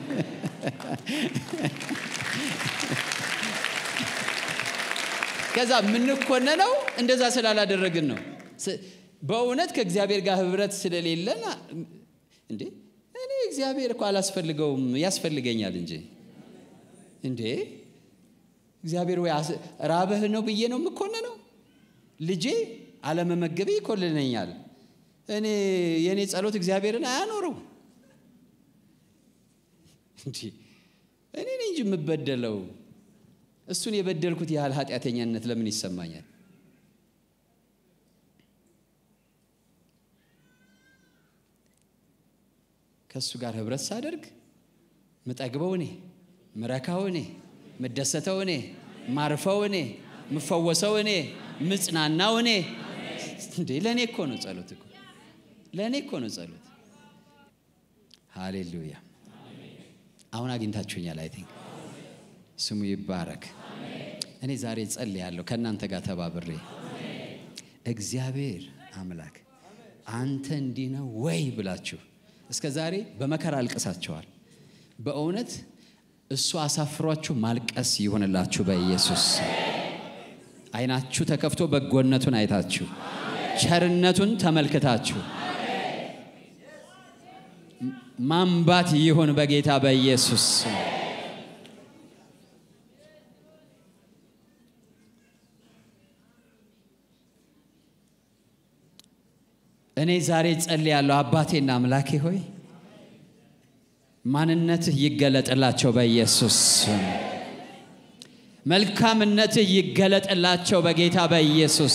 ከዛ የምንኮነነው እንደዛ ስላላደረግን ነው። በእውነት ከእግዚአብሔር ጋር ህብረት ስለሌለን እንዴ እኔ እግዚአብሔር እኮ አላስፈልገውም ያስፈልገኛል እንጂ እንዴ እግዚአብሔር ወይ ራበህ ነው ብዬ ነው የምኮነነው? ልጄ አለመመገቤ ይኮልነኛል። እኔ የእኔ ጸሎት እግዚአብሔርን አያኖረው እንዲ እኔ ነኝ እንጂ የምበደለው እሱን የበደልኩት ያህል ኃጢአተኛነት ለምን ይሰማኛል? ከእሱ ጋር ህብረት ሳደርግ ምጠግበው እኔ፣ ምረካው እኔ፣ ምደሰተው እኔ፣ ማርፈው እኔ፣ ምፈወሰው እኔ፣ ምጽናናው እኔ። እንዴ ለእኔ እኮ ነው ጸሎት እኮ ለእኔ እኮ ነው ጸሎት። ሃሌሉያ። አሁን አግኝታችሁኛል። አይ ቲንክ ስሙ ይባረክ። እኔ ዛሬ ጸልያለሁ ከእናንተ ጋር ተባብሬ እግዚአብሔር አምላክ አንተ እንዲህ ነው ወይ ብላችሁ እስከ ዛሬ በመከራ አልቅሳችኋል። በእውነት እሱ አሳፍሯችሁ ማልቀስ ይሆንላችሁ በኢየሱስ ዓይናችሁ ተከፍቶ በጎነቱን አይታችሁ ቸርነቱን ተመልክታችሁ ማንባት ይሁን በጌታ በኢየሱስ እኔ ዛሬ ጸልያለሁ። አባቴና አምላኬ ሆይ ማንነትህ ይገለጥላቸው በኢየሱስ መልካምነትህ ይገለጥላቸው በጌታ በኢየሱስ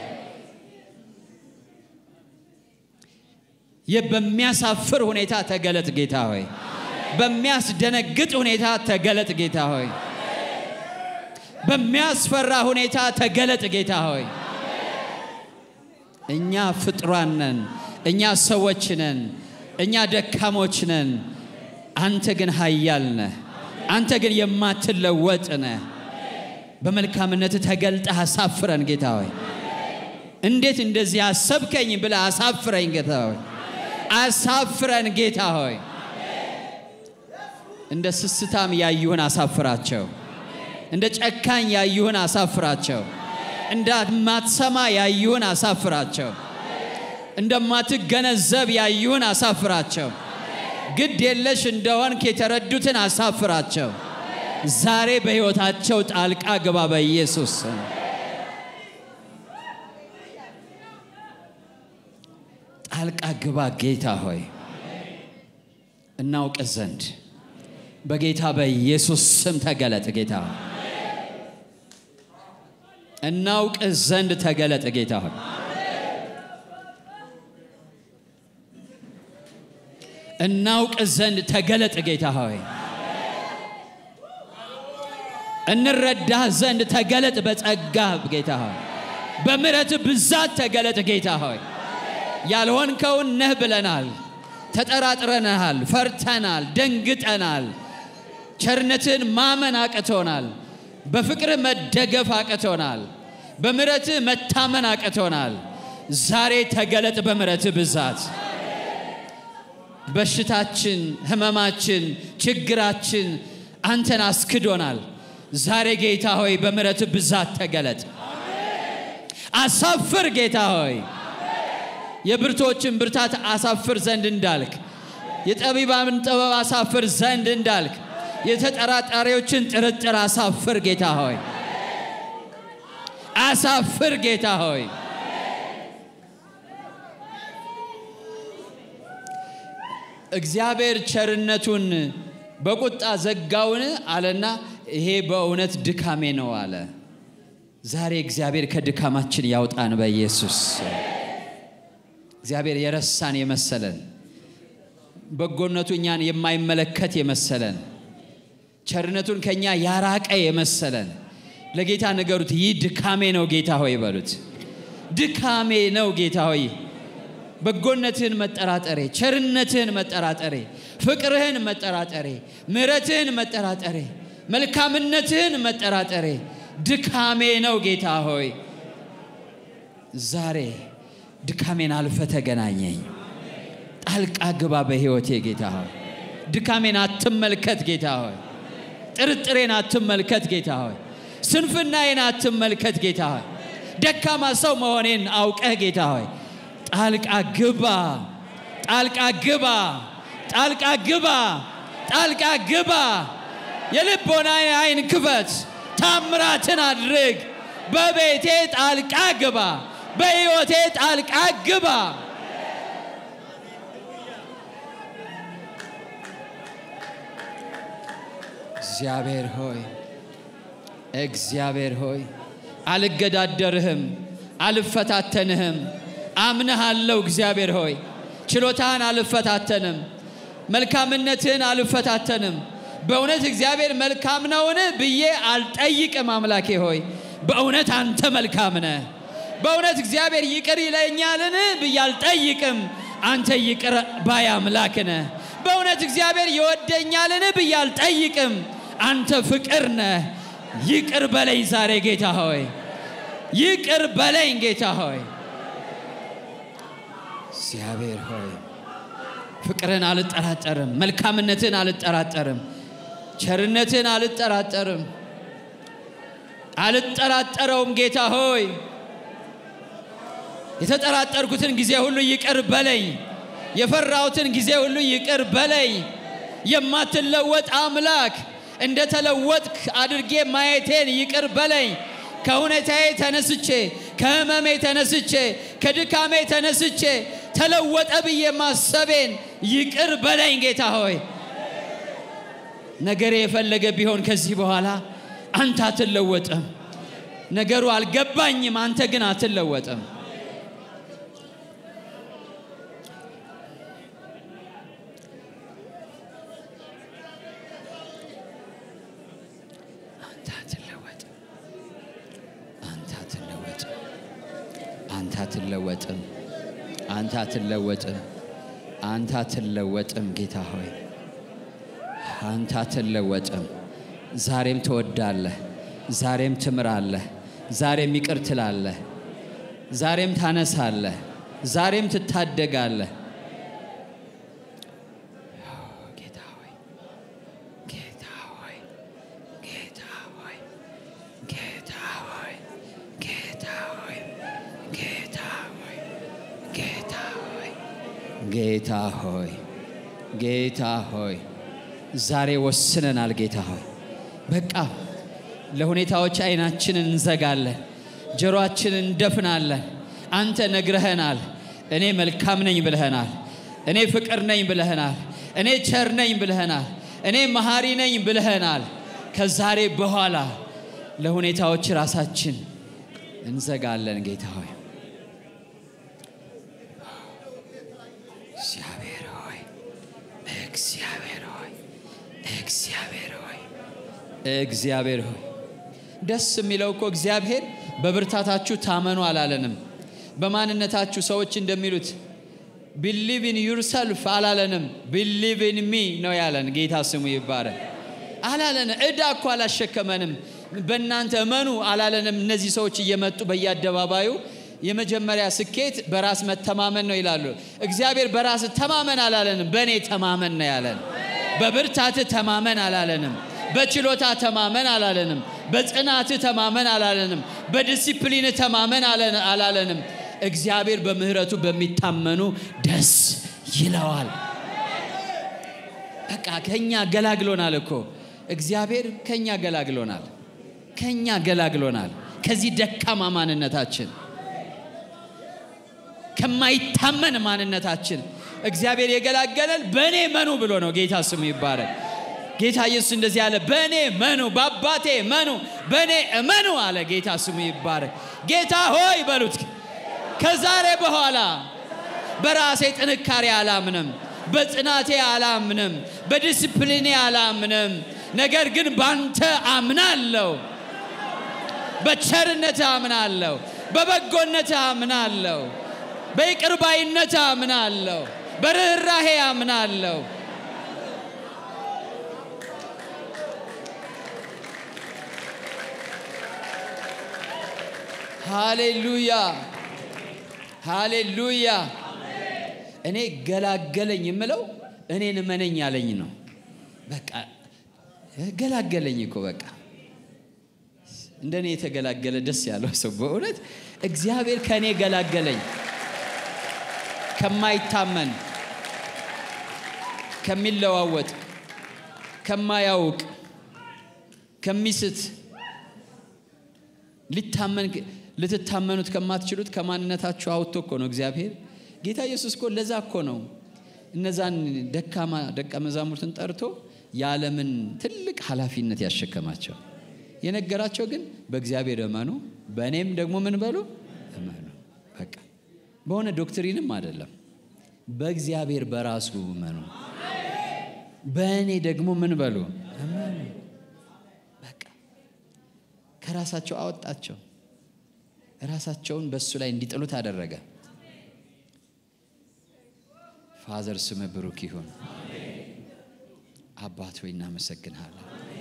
ይህ በሚያሳፍር ሁኔታ ተገለጥ ጌታ ሆይ። በሚያስደነግጥ ሁኔታ ተገለጥ ጌታ ሆይ። በሚያስፈራ ሁኔታ ተገለጥ ጌታ ሆይ። እኛ ፍጥሯን ነን፣ እኛ ሰዎች ነን፣ እኛ ደካሞች ነን። አንተ ግን ኃያል ነህ። አንተ ግን የማትለወጥ ነህ። በመልካምነት ተገልጠህ አሳፍረን ጌታ ሆይ። እንዴት እንደዚህ አሰብከኝ ብለህ አሳፍረኝ ጌታ ሆይ። አሳፍረን ጌታ ሆይ። እንደ ስስታም ያዩህን አሳፍራቸው። እንደ ጨካኝ ያዩህን አሳፍራቸው። እንደማትሰማ ያዩህን አሳፍራቸው። እንደማትገነዘብ ያዩህን አሳፍራቸው። ግድ የለሽ እንደሆንክ የተረዱትን አሳፍራቸው። ዛሬ በሕይወታቸው ጣልቃ ግባ በኢየሱስ ስም። ጣልቃ ግባ ጌታ ሆይ እናውቅ ዘንድ በጌታ በኢየሱስ ስም ተገለጥ ጌታ ሆይ እናውቅ ዘንድ ተገለጥ ጌታ ሆይ እናውቅ ዘንድ ተገለጥ ጌታ ሆይ እንረዳህ ዘንድ ተገለጥ በጸጋ ጌታ ሆይ በምሕረት ብዛት ተገለጥ ጌታ ሆይ ያልሆንከውን ነህ ብለናል ተጠራጥረናል ፈርተናል ደንግጠናል ቸርነትን ማመን አቅቶናል በፍቅርህ መደገፍ አቅቶናል በምሕረትህ መታመን አቅቶናል ዛሬ ተገለጥ በምሕረትህ ብዛት በሽታችን ህመማችን ችግራችን አንተን አስክዶናል ዛሬ ጌታ ሆይ በምሕረት ብዛት ተገለጥ አሳፍር ጌታ ሆይ የብርቶችን ብርታት አሳፍር ዘንድ እንዳልክ የጠቢባን ጥበብ አሳፍር ዘንድ እንዳልክ የተጠራጣሪዎችን ጥርጥር አሳፍር ጌታ ሆይ አሳፍር ጌታ ሆይ እግዚአብሔር ቸርነቱን በቁጣ ዘጋውን አለና ይሄ በእውነት ድካሜ ነው አለ። ዛሬ እግዚአብሔር ከድካማችን ያውጣን በኢየሱስ እግዚአብሔር የረሳን የመሰለን በጎነቱ እኛን የማይመለከት የመሰለን ቸርነቱን ከኛ ያራቀ የመሰለን ለጌታ ነገሩት። ይህ ድካሜ ነው ጌታ ሆይ በሉት። ድካሜ ነው ጌታ ሆይ በጎነትህን መጠራጠሬ፣ ቸርነትህን መጠራጠሬ፣ ፍቅርህን መጠራጠሬ፣ ምሕረትህን መጠራጠሬ፣ መልካምነትህን መጠራጠሬ ድካሜ ነው ጌታ ሆይ ዛሬ ድካሜን አልፈ ተገናኘኝ። ጣልቃ ግባ በሕይወቴ ጌታ ሆይ። ድካሜን አትመልከት ጌታ ሆይ። ጥርጥሬን አትመልከት ጌታ ሆይ። ስንፍናዬን አትመልከት ጌታ ሆይ። ደካማ ሰው መሆኔን አውቀህ ጌታ ሆይ ጣልቃ ግባ፣ ጣልቃ ግባ፣ ጣልቃ ግባ፣ ጣልቃ ግባ። የልቦናዬ አይን ክፈት፣ ታምራትን አድርግ። በቤቴ ጣልቃ ግባ፣ በሕይወቴ ጣልቃ ግባ። እግዚአብሔር ሆይ እግዚአብሔር ሆይ አልገዳደርህም፣ አልፈታተንህም። አምነሃለሁ። እግዚአብሔር ሆይ ችሎታህን አልፈታተንም፣ መልካምነትህን አልፈታተንም። በእውነት እግዚአብሔር መልካም ነውን ብዬ አልጠይቅም። አምላኬ ሆይ በእውነት አንተ መልካም ነህ። በእውነት እግዚአብሔር ይቅር ይለኛልን ብዬ አልጠይቅም። አንተ ይቅር ባይ አምላክ ነህ። በእውነት እግዚአብሔር ይወደኛልን ብዬ አልጠይቅም። አንተ ፍቅር ነህ። ይቅር በለኝ ዛሬ ጌታ ሆይ ይቅር በለኝ ጌታ ሆይ እግዚአብሔር ሆይ ፍቅርን አልጠራጠርም፣ መልካምነትን አልጠራጠርም፣ ቸርነትን አልጠራጠርም፣ አልጠራጠረውም ጌታ ሆይ የተጠራጠርኩትን ጊዜ ሁሉ ይቅር በለኝ። የፈራሁትን ጊዜ ሁሉ ይቅር በለኝ። የማትለወጥ አምላክ እንደ ተለወጥክ አድርጌ ማየቴን ይቅር በለኝ። ከሁኔታዬ ተነስቼ ከህመሜ ተነስቼ ከድካሜ ተነስቼ ተለወጠ ብዬ ማሰቤን ይቅር በለኝ ጌታ ሆይ። ነገሬ የፈለገ ቢሆን ከዚህ በኋላ አንተ አትለወጥም። ነገሩ አልገባኝም፣ አንተ ግን አትለወጥም። አንተ አትለወጥም። አንተ አትለወጥም። አንተ አትለወጥም። አንተ አትለወጥም። አንተ አትለወጥም። ጌታ ሆይ አንተ አትለወጥም። ዛሬም ትወዳለህ፣ ዛሬም ትምራለህ፣ ዛሬም ይቅር ትላለህ፣ ዛሬም ታነሳለህ፣ ዛሬም ትታደጋለህ። ጌታ ሆይ ጌታ ሆይ ጌታ ሆይ ጌታ ሆይ ጌታ ሆይ ጌታ ሆይ ጌታ ሆይ ጌታ ሆይ ጌታ ሆይ ዛሬ ወስነናል። ጌታ ሆይ በቃ ለሁኔታዎች አይናችንን እንዘጋለን፣ ጆሮአችንን እንደፍናለን። አንተ ነግረኸናል። እኔ መልካም ነኝ ብለኸናል። እኔ ፍቅር ነኝ ብለኸናል። እኔ ቸር ነኝ ብለኸናል። እኔ መሐሪ ነኝ ብለኸናል። ከዛሬ በኋላ ለሁኔታዎች ራሳችን እንዘጋለን። ጌታ ሆይ እግዚአብሔር ሆይ እግዚአብሔር ሆይ እግዚአብሔር ሆይ እግዚአብሔር ሆይ ደስ የሚለው እኮ እግዚአብሔር በብርታታችሁ ታመኑ አላለንም። በማንነታችሁ ሰዎች እንደሚሉት ቢሊቭ ኢን ዩርሰልፍ አላለንም። ቢሊቭ ኢን ሚ ነው ያለን። ጌታ ስሙ ይባረክ። አላለን ዕዳ እኮ አላሸከመንም። በእናንተ እመኑ አላለንም። እነዚህ ሰዎች እየመጡ በየአደባባዩ የመጀመሪያ ስኬት በራስ መተማመን ነው ይላሉ። እግዚአብሔር በራስ ተማመን አላለንም። በእኔ ተማመን ነው ያለን። በብርታት ተማመን አላለንም። በችሎታ ተማመን አላለንም። በጽናት ተማመን አላለንም። በዲሲፕሊን ተማመን አላለንም። እግዚአብሔር በምህረቱ በሚታመኑ ደስ ይለዋል። በቃ ከኛ ገላግሎናል እኮ እግዚአብሔር ከኛ ገላግሎናል። ከኛ ገላግሎናል። ከዚህ ደካማ ማንነታችን ከማይታመን ማንነታችን እግዚአብሔር የገላገለን በእኔ መኑ ብሎ ነው። ጌታ ስሙ ይባረክ። ጌታ ኢየሱስ እንደዚህ አለ፣ በእኔ መኑ፣ በአባቴ መኑ፣ በእኔ እመኑ አለ። ጌታ ስሙ ይባረክ። ጌታ ሆይ በሉት። ከዛሬ በኋላ በራሴ ጥንካሬ አላምንም፣ በጽናቴ አላምንም፣ በዲስፕሊኔ አላምንም። ነገር ግን ባንተ አምናለሁ፣ በቸርነት አምናለሁ፣ በበጎነት አምናለሁ፣ በይቅርባይነት አምናለሁ፣ በርኅራሄ አምናለሁ። ሃሌሉያ ሃሌሉያ። እኔ ገላገለኝ የምለው እኔን እመነኝ ያለኝ ነው። በቃ ገላገለኝ እኮ በቃ እንደኔ የተገላገለ ደስ ያለው ሰው በእውነት እግዚአብሔር ከእኔ ገላገለኝ ከማይታመን ከሚለዋወጥ ከማያውቅ ከሚስት ሊታመን ልትታመኑት ከማትችሉት ከማንነታችሁ አውጥቶ እኮ ነው እግዚአብሔር ጌታ ኢየሱስ እኮ ለዛ እኮ ነው እነዛን ደካማ ደቀ መዛሙርትን ጠርቶ የዓለምን ትልቅ ኃላፊነት ያሸከማቸው የነገራቸው ግን በእግዚአብሔር እመኑ፣ በእኔም ደግሞ ምን በሉ እመኑ። በቃ በሆነ ዶክትሪንም አይደለም፣ በእግዚአብሔር በራሱ እመኑ፣ በእኔ ደግሞ ምን በሉ እመኑ። በቃ ከራሳቸው አወጣቸው፣ ራሳቸውን በእሱ ላይ እንዲጥሉት አደረገ። ፋዘር ስም ብሩክ ይሁን። አባት ሆይ እናመሰግንሃለን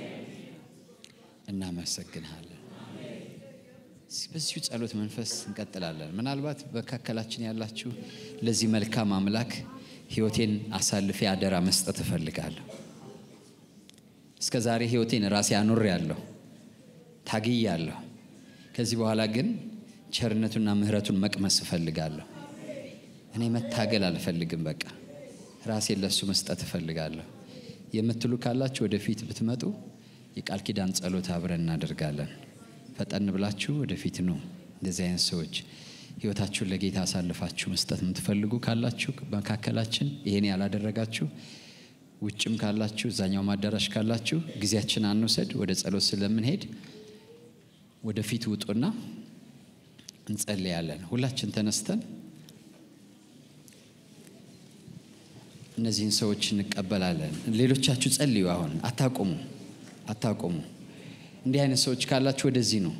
እናመሰግንሃለን። በዚሁ ጸሎት መንፈስ እንቀጥላለን። ምናልባት በመካከላችን ያላችሁ ለዚህ መልካም አምላክ ሕይወቴን አሳልፌ አደራ መስጠት እፈልጋለሁ። እስከ ዛሬ ሕይወቴን ራሴ አኑሬ ያለሁ ታግያለሁ። ከዚህ በኋላ ግን ቸርነቱና ምሕረቱን መቅመስ እፈልጋለሁ። እኔ መታገል አልፈልግም። በቃ ራሴን ለእሱ መስጠት እፈልጋለሁ የምትሉ ካላችሁ ወደፊት ብትመጡ የቃል ኪዳን ጸሎት አብረን እናደርጋለን። ፈጠን ብላችሁ ወደፊት ነው። እንደዚህ አይነት ሰዎች ህይወታችሁን ለጌታ አሳልፋችሁ መስጠት የምትፈልጉ ካላችሁ መካከላችን ይሄን ያላደረጋችሁ ውጭም ካላችሁ እዛኛው አዳራሽ ካላችሁ ጊዜያችን አንውሰድ። ወደ ጸሎት ስለምንሄድ ወደፊት ውጡና እንጸልያለን። ሁላችን ተነስተን እነዚህን ሰዎች እንቀበላለን። ሌሎቻችሁ ጸልዩ። አሁን አታቁሙ አታቆሙ። እንዲህ አይነት ሰዎች ካላችሁ ወደዚህ ነው።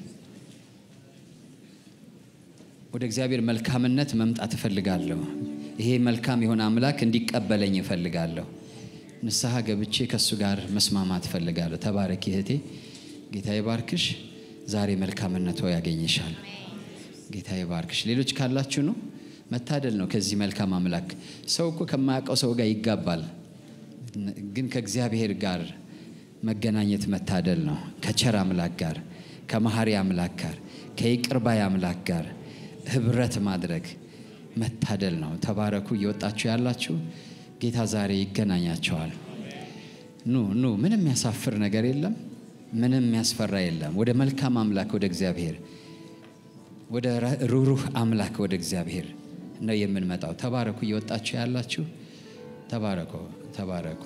ወደ እግዚአብሔር መልካምነት መምጣት እፈልጋለሁ። ይሄ መልካም የሆነ አምላክ እንዲቀበለኝ እፈልጋለሁ። ንስሐ ገብቼ ከእሱ ጋር መስማማት እፈልጋለሁ። ተባረኪ እህቴ፣ ጌታ ይባርክሽ። ዛሬ መልካምነቶ ያገኝሻል። ጌታ ይባርክሽ። ሌሎች ካላችሁ ነው መታደል ነው። ከዚህ መልካም አምላክ ሰው እኮ ከማያውቀው ሰው ጋር ይጋባል፣ ግን ከእግዚአብሔር ጋር መገናኘት መታደል ነው። ከቸር አምላክ ጋር፣ ከመሐሪ አምላክ ጋር፣ ከይቅርባይ አምላክ ጋር ህብረት ማድረግ መታደል ነው። ተባረኩ። እየወጣችሁ ያላችሁ ጌታ ዛሬ ይገናኛቸዋል። ኑ ኑ። ምንም የሚያሳፍር ነገር የለም። ምንም የሚያስፈራ የለም። ወደ መልካም አምላክ ወደ እግዚአብሔር ወደ ሩሩህ አምላክ ወደ እግዚአብሔር ነው የምንመጣው። ተባረኩ። እየወጣችሁ ያላችሁ ተባረኩ፣ ተባረኩ።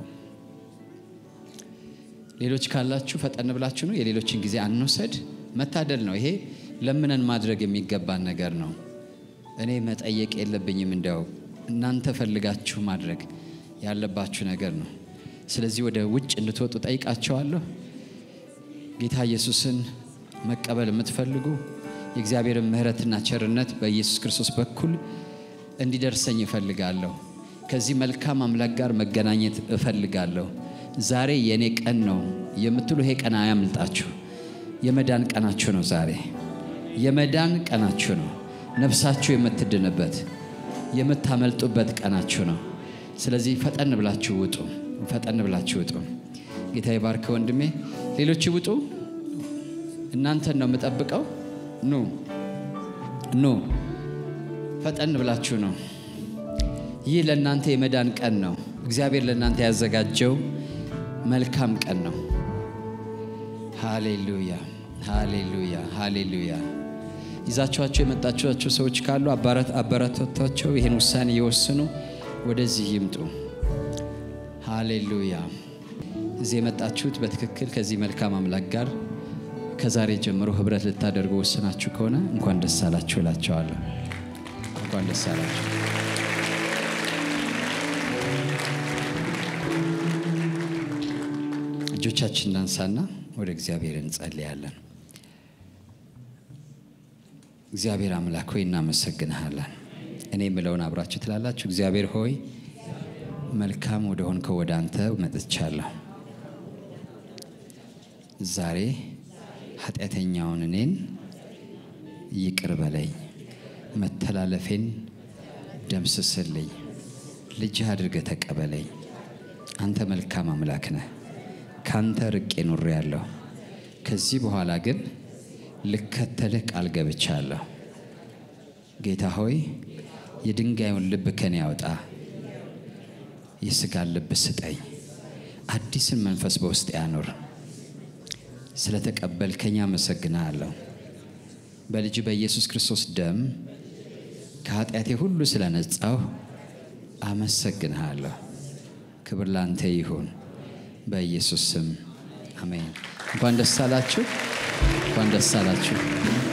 ሌሎች ካላችሁ ፈጠን ብላችሁ ነው። የሌሎችን ጊዜ አንውሰድ። መታደል ነው ይሄ። ለምነን ማድረግ የሚገባን ነገር ነው። እኔ መጠየቅ የለብኝም። እንዲያው እናንተ ፈልጋችሁ ማድረግ ያለባችሁ ነገር ነው። ስለዚህ ወደ ውጭ እንድትወጡ ጠይቃቸዋለሁ። ጌታ ኢየሱስን መቀበል የምትፈልጉ የእግዚአብሔርን ምሕረትና ቸርነት በኢየሱስ ክርስቶስ በኩል እንዲደርሰኝ እፈልጋለሁ። ከዚህ መልካም አምላክ ጋር መገናኘት እፈልጋለሁ። ዛሬ የእኔ ቀን ነው የምትሉ ይሄ ቀን አያምልጣችሁ። የመዳን ቀናችሁ ነው። ዛሬ የመዳን ቀናችሁ ነው። ነፍሳችሁ የምትድንበት የምታመልጡበት ቀናችሁ ነው። ስለዚህ ፈጠን ብላችሁ ውጡ፣ ፈጠን ብላችሁ ውጡ። ጌታ ይባርክ ወንድሜ። ሌሎች ውጡ። እናንተን ነው የምጠብቀው። ኑ ኑ፣ ፈጠን ብላችሁ ነው። ይህ ለእናንተ የመዳን ቀን ነው። እግዚአብሔር ለእናንተ ያዘጋጀው መልካም ቀን ነው። ሃሌሉያ፣ ሃሌሉያ፣ ሃሌሉያ። ይዛችኋቸው የመጣችኋቸው ሰዎች ካሉ አበረታቷቸው። ይህን ውሳኔ የወስኑ ወደዚህ ይምጡ። ሃሌሉያ። እዚህ የመጣችሁት በትክክል ከዚህ መልካም አምላክ ጋር ከዛሬ ጀምሮ ህብረት ልታደርጉ ወስናችሁ ከሆነ እንኳን ደስ አላችሁ እላቸዋለሁ። እንኳን ደስ አላችሁ። እጆቻችን እናንሳና ወደ እግዚአብሔር እንጸልያለን። እግዚአብሔር አምላክ ሆይ እናመሰግንሃለን። እኔ የምለውን አብራችሁ ትላላችሁ። እግዚአብሔር ሆይ መልካም ወደ ሆንከው ወደ አንተ መጥቻለሁ። ዛሬ ኃጢአተኛውን እኔን ይቅር በለኝ፣ መተላለፌን ደምስስልኝ፣ ልጅህ አድርገህ ተቀበለኝ። አንተ መልካም አምላክ ነህ። ካንተ ርቄ ኑሬ ያለሁ ከዚህ በኋላ ግን ልከተልህ ቃል ገብቻለሁ። ጌታ ሆይ የድንጋዩን ልብ ከኔ ያውጣ፣ የሥጋን ልብ ስጠኝ፣ አዲስን መንፈስ በውስጥ ያኑር። ስለተቀበልከኝ አመሰግንሃለሁ። በልጅ በኢየሱስ ክርስቶስ ደም ከኃጢአቴ ሁሉ ስለነጻሁ አመሰግንሃለሁ። ክብር ላንተ ይሁን፣ በኢየሱስ ስም አሜን። እንኳን ደስ አላችሁ፣ እንኳን ደስ አላችሁ።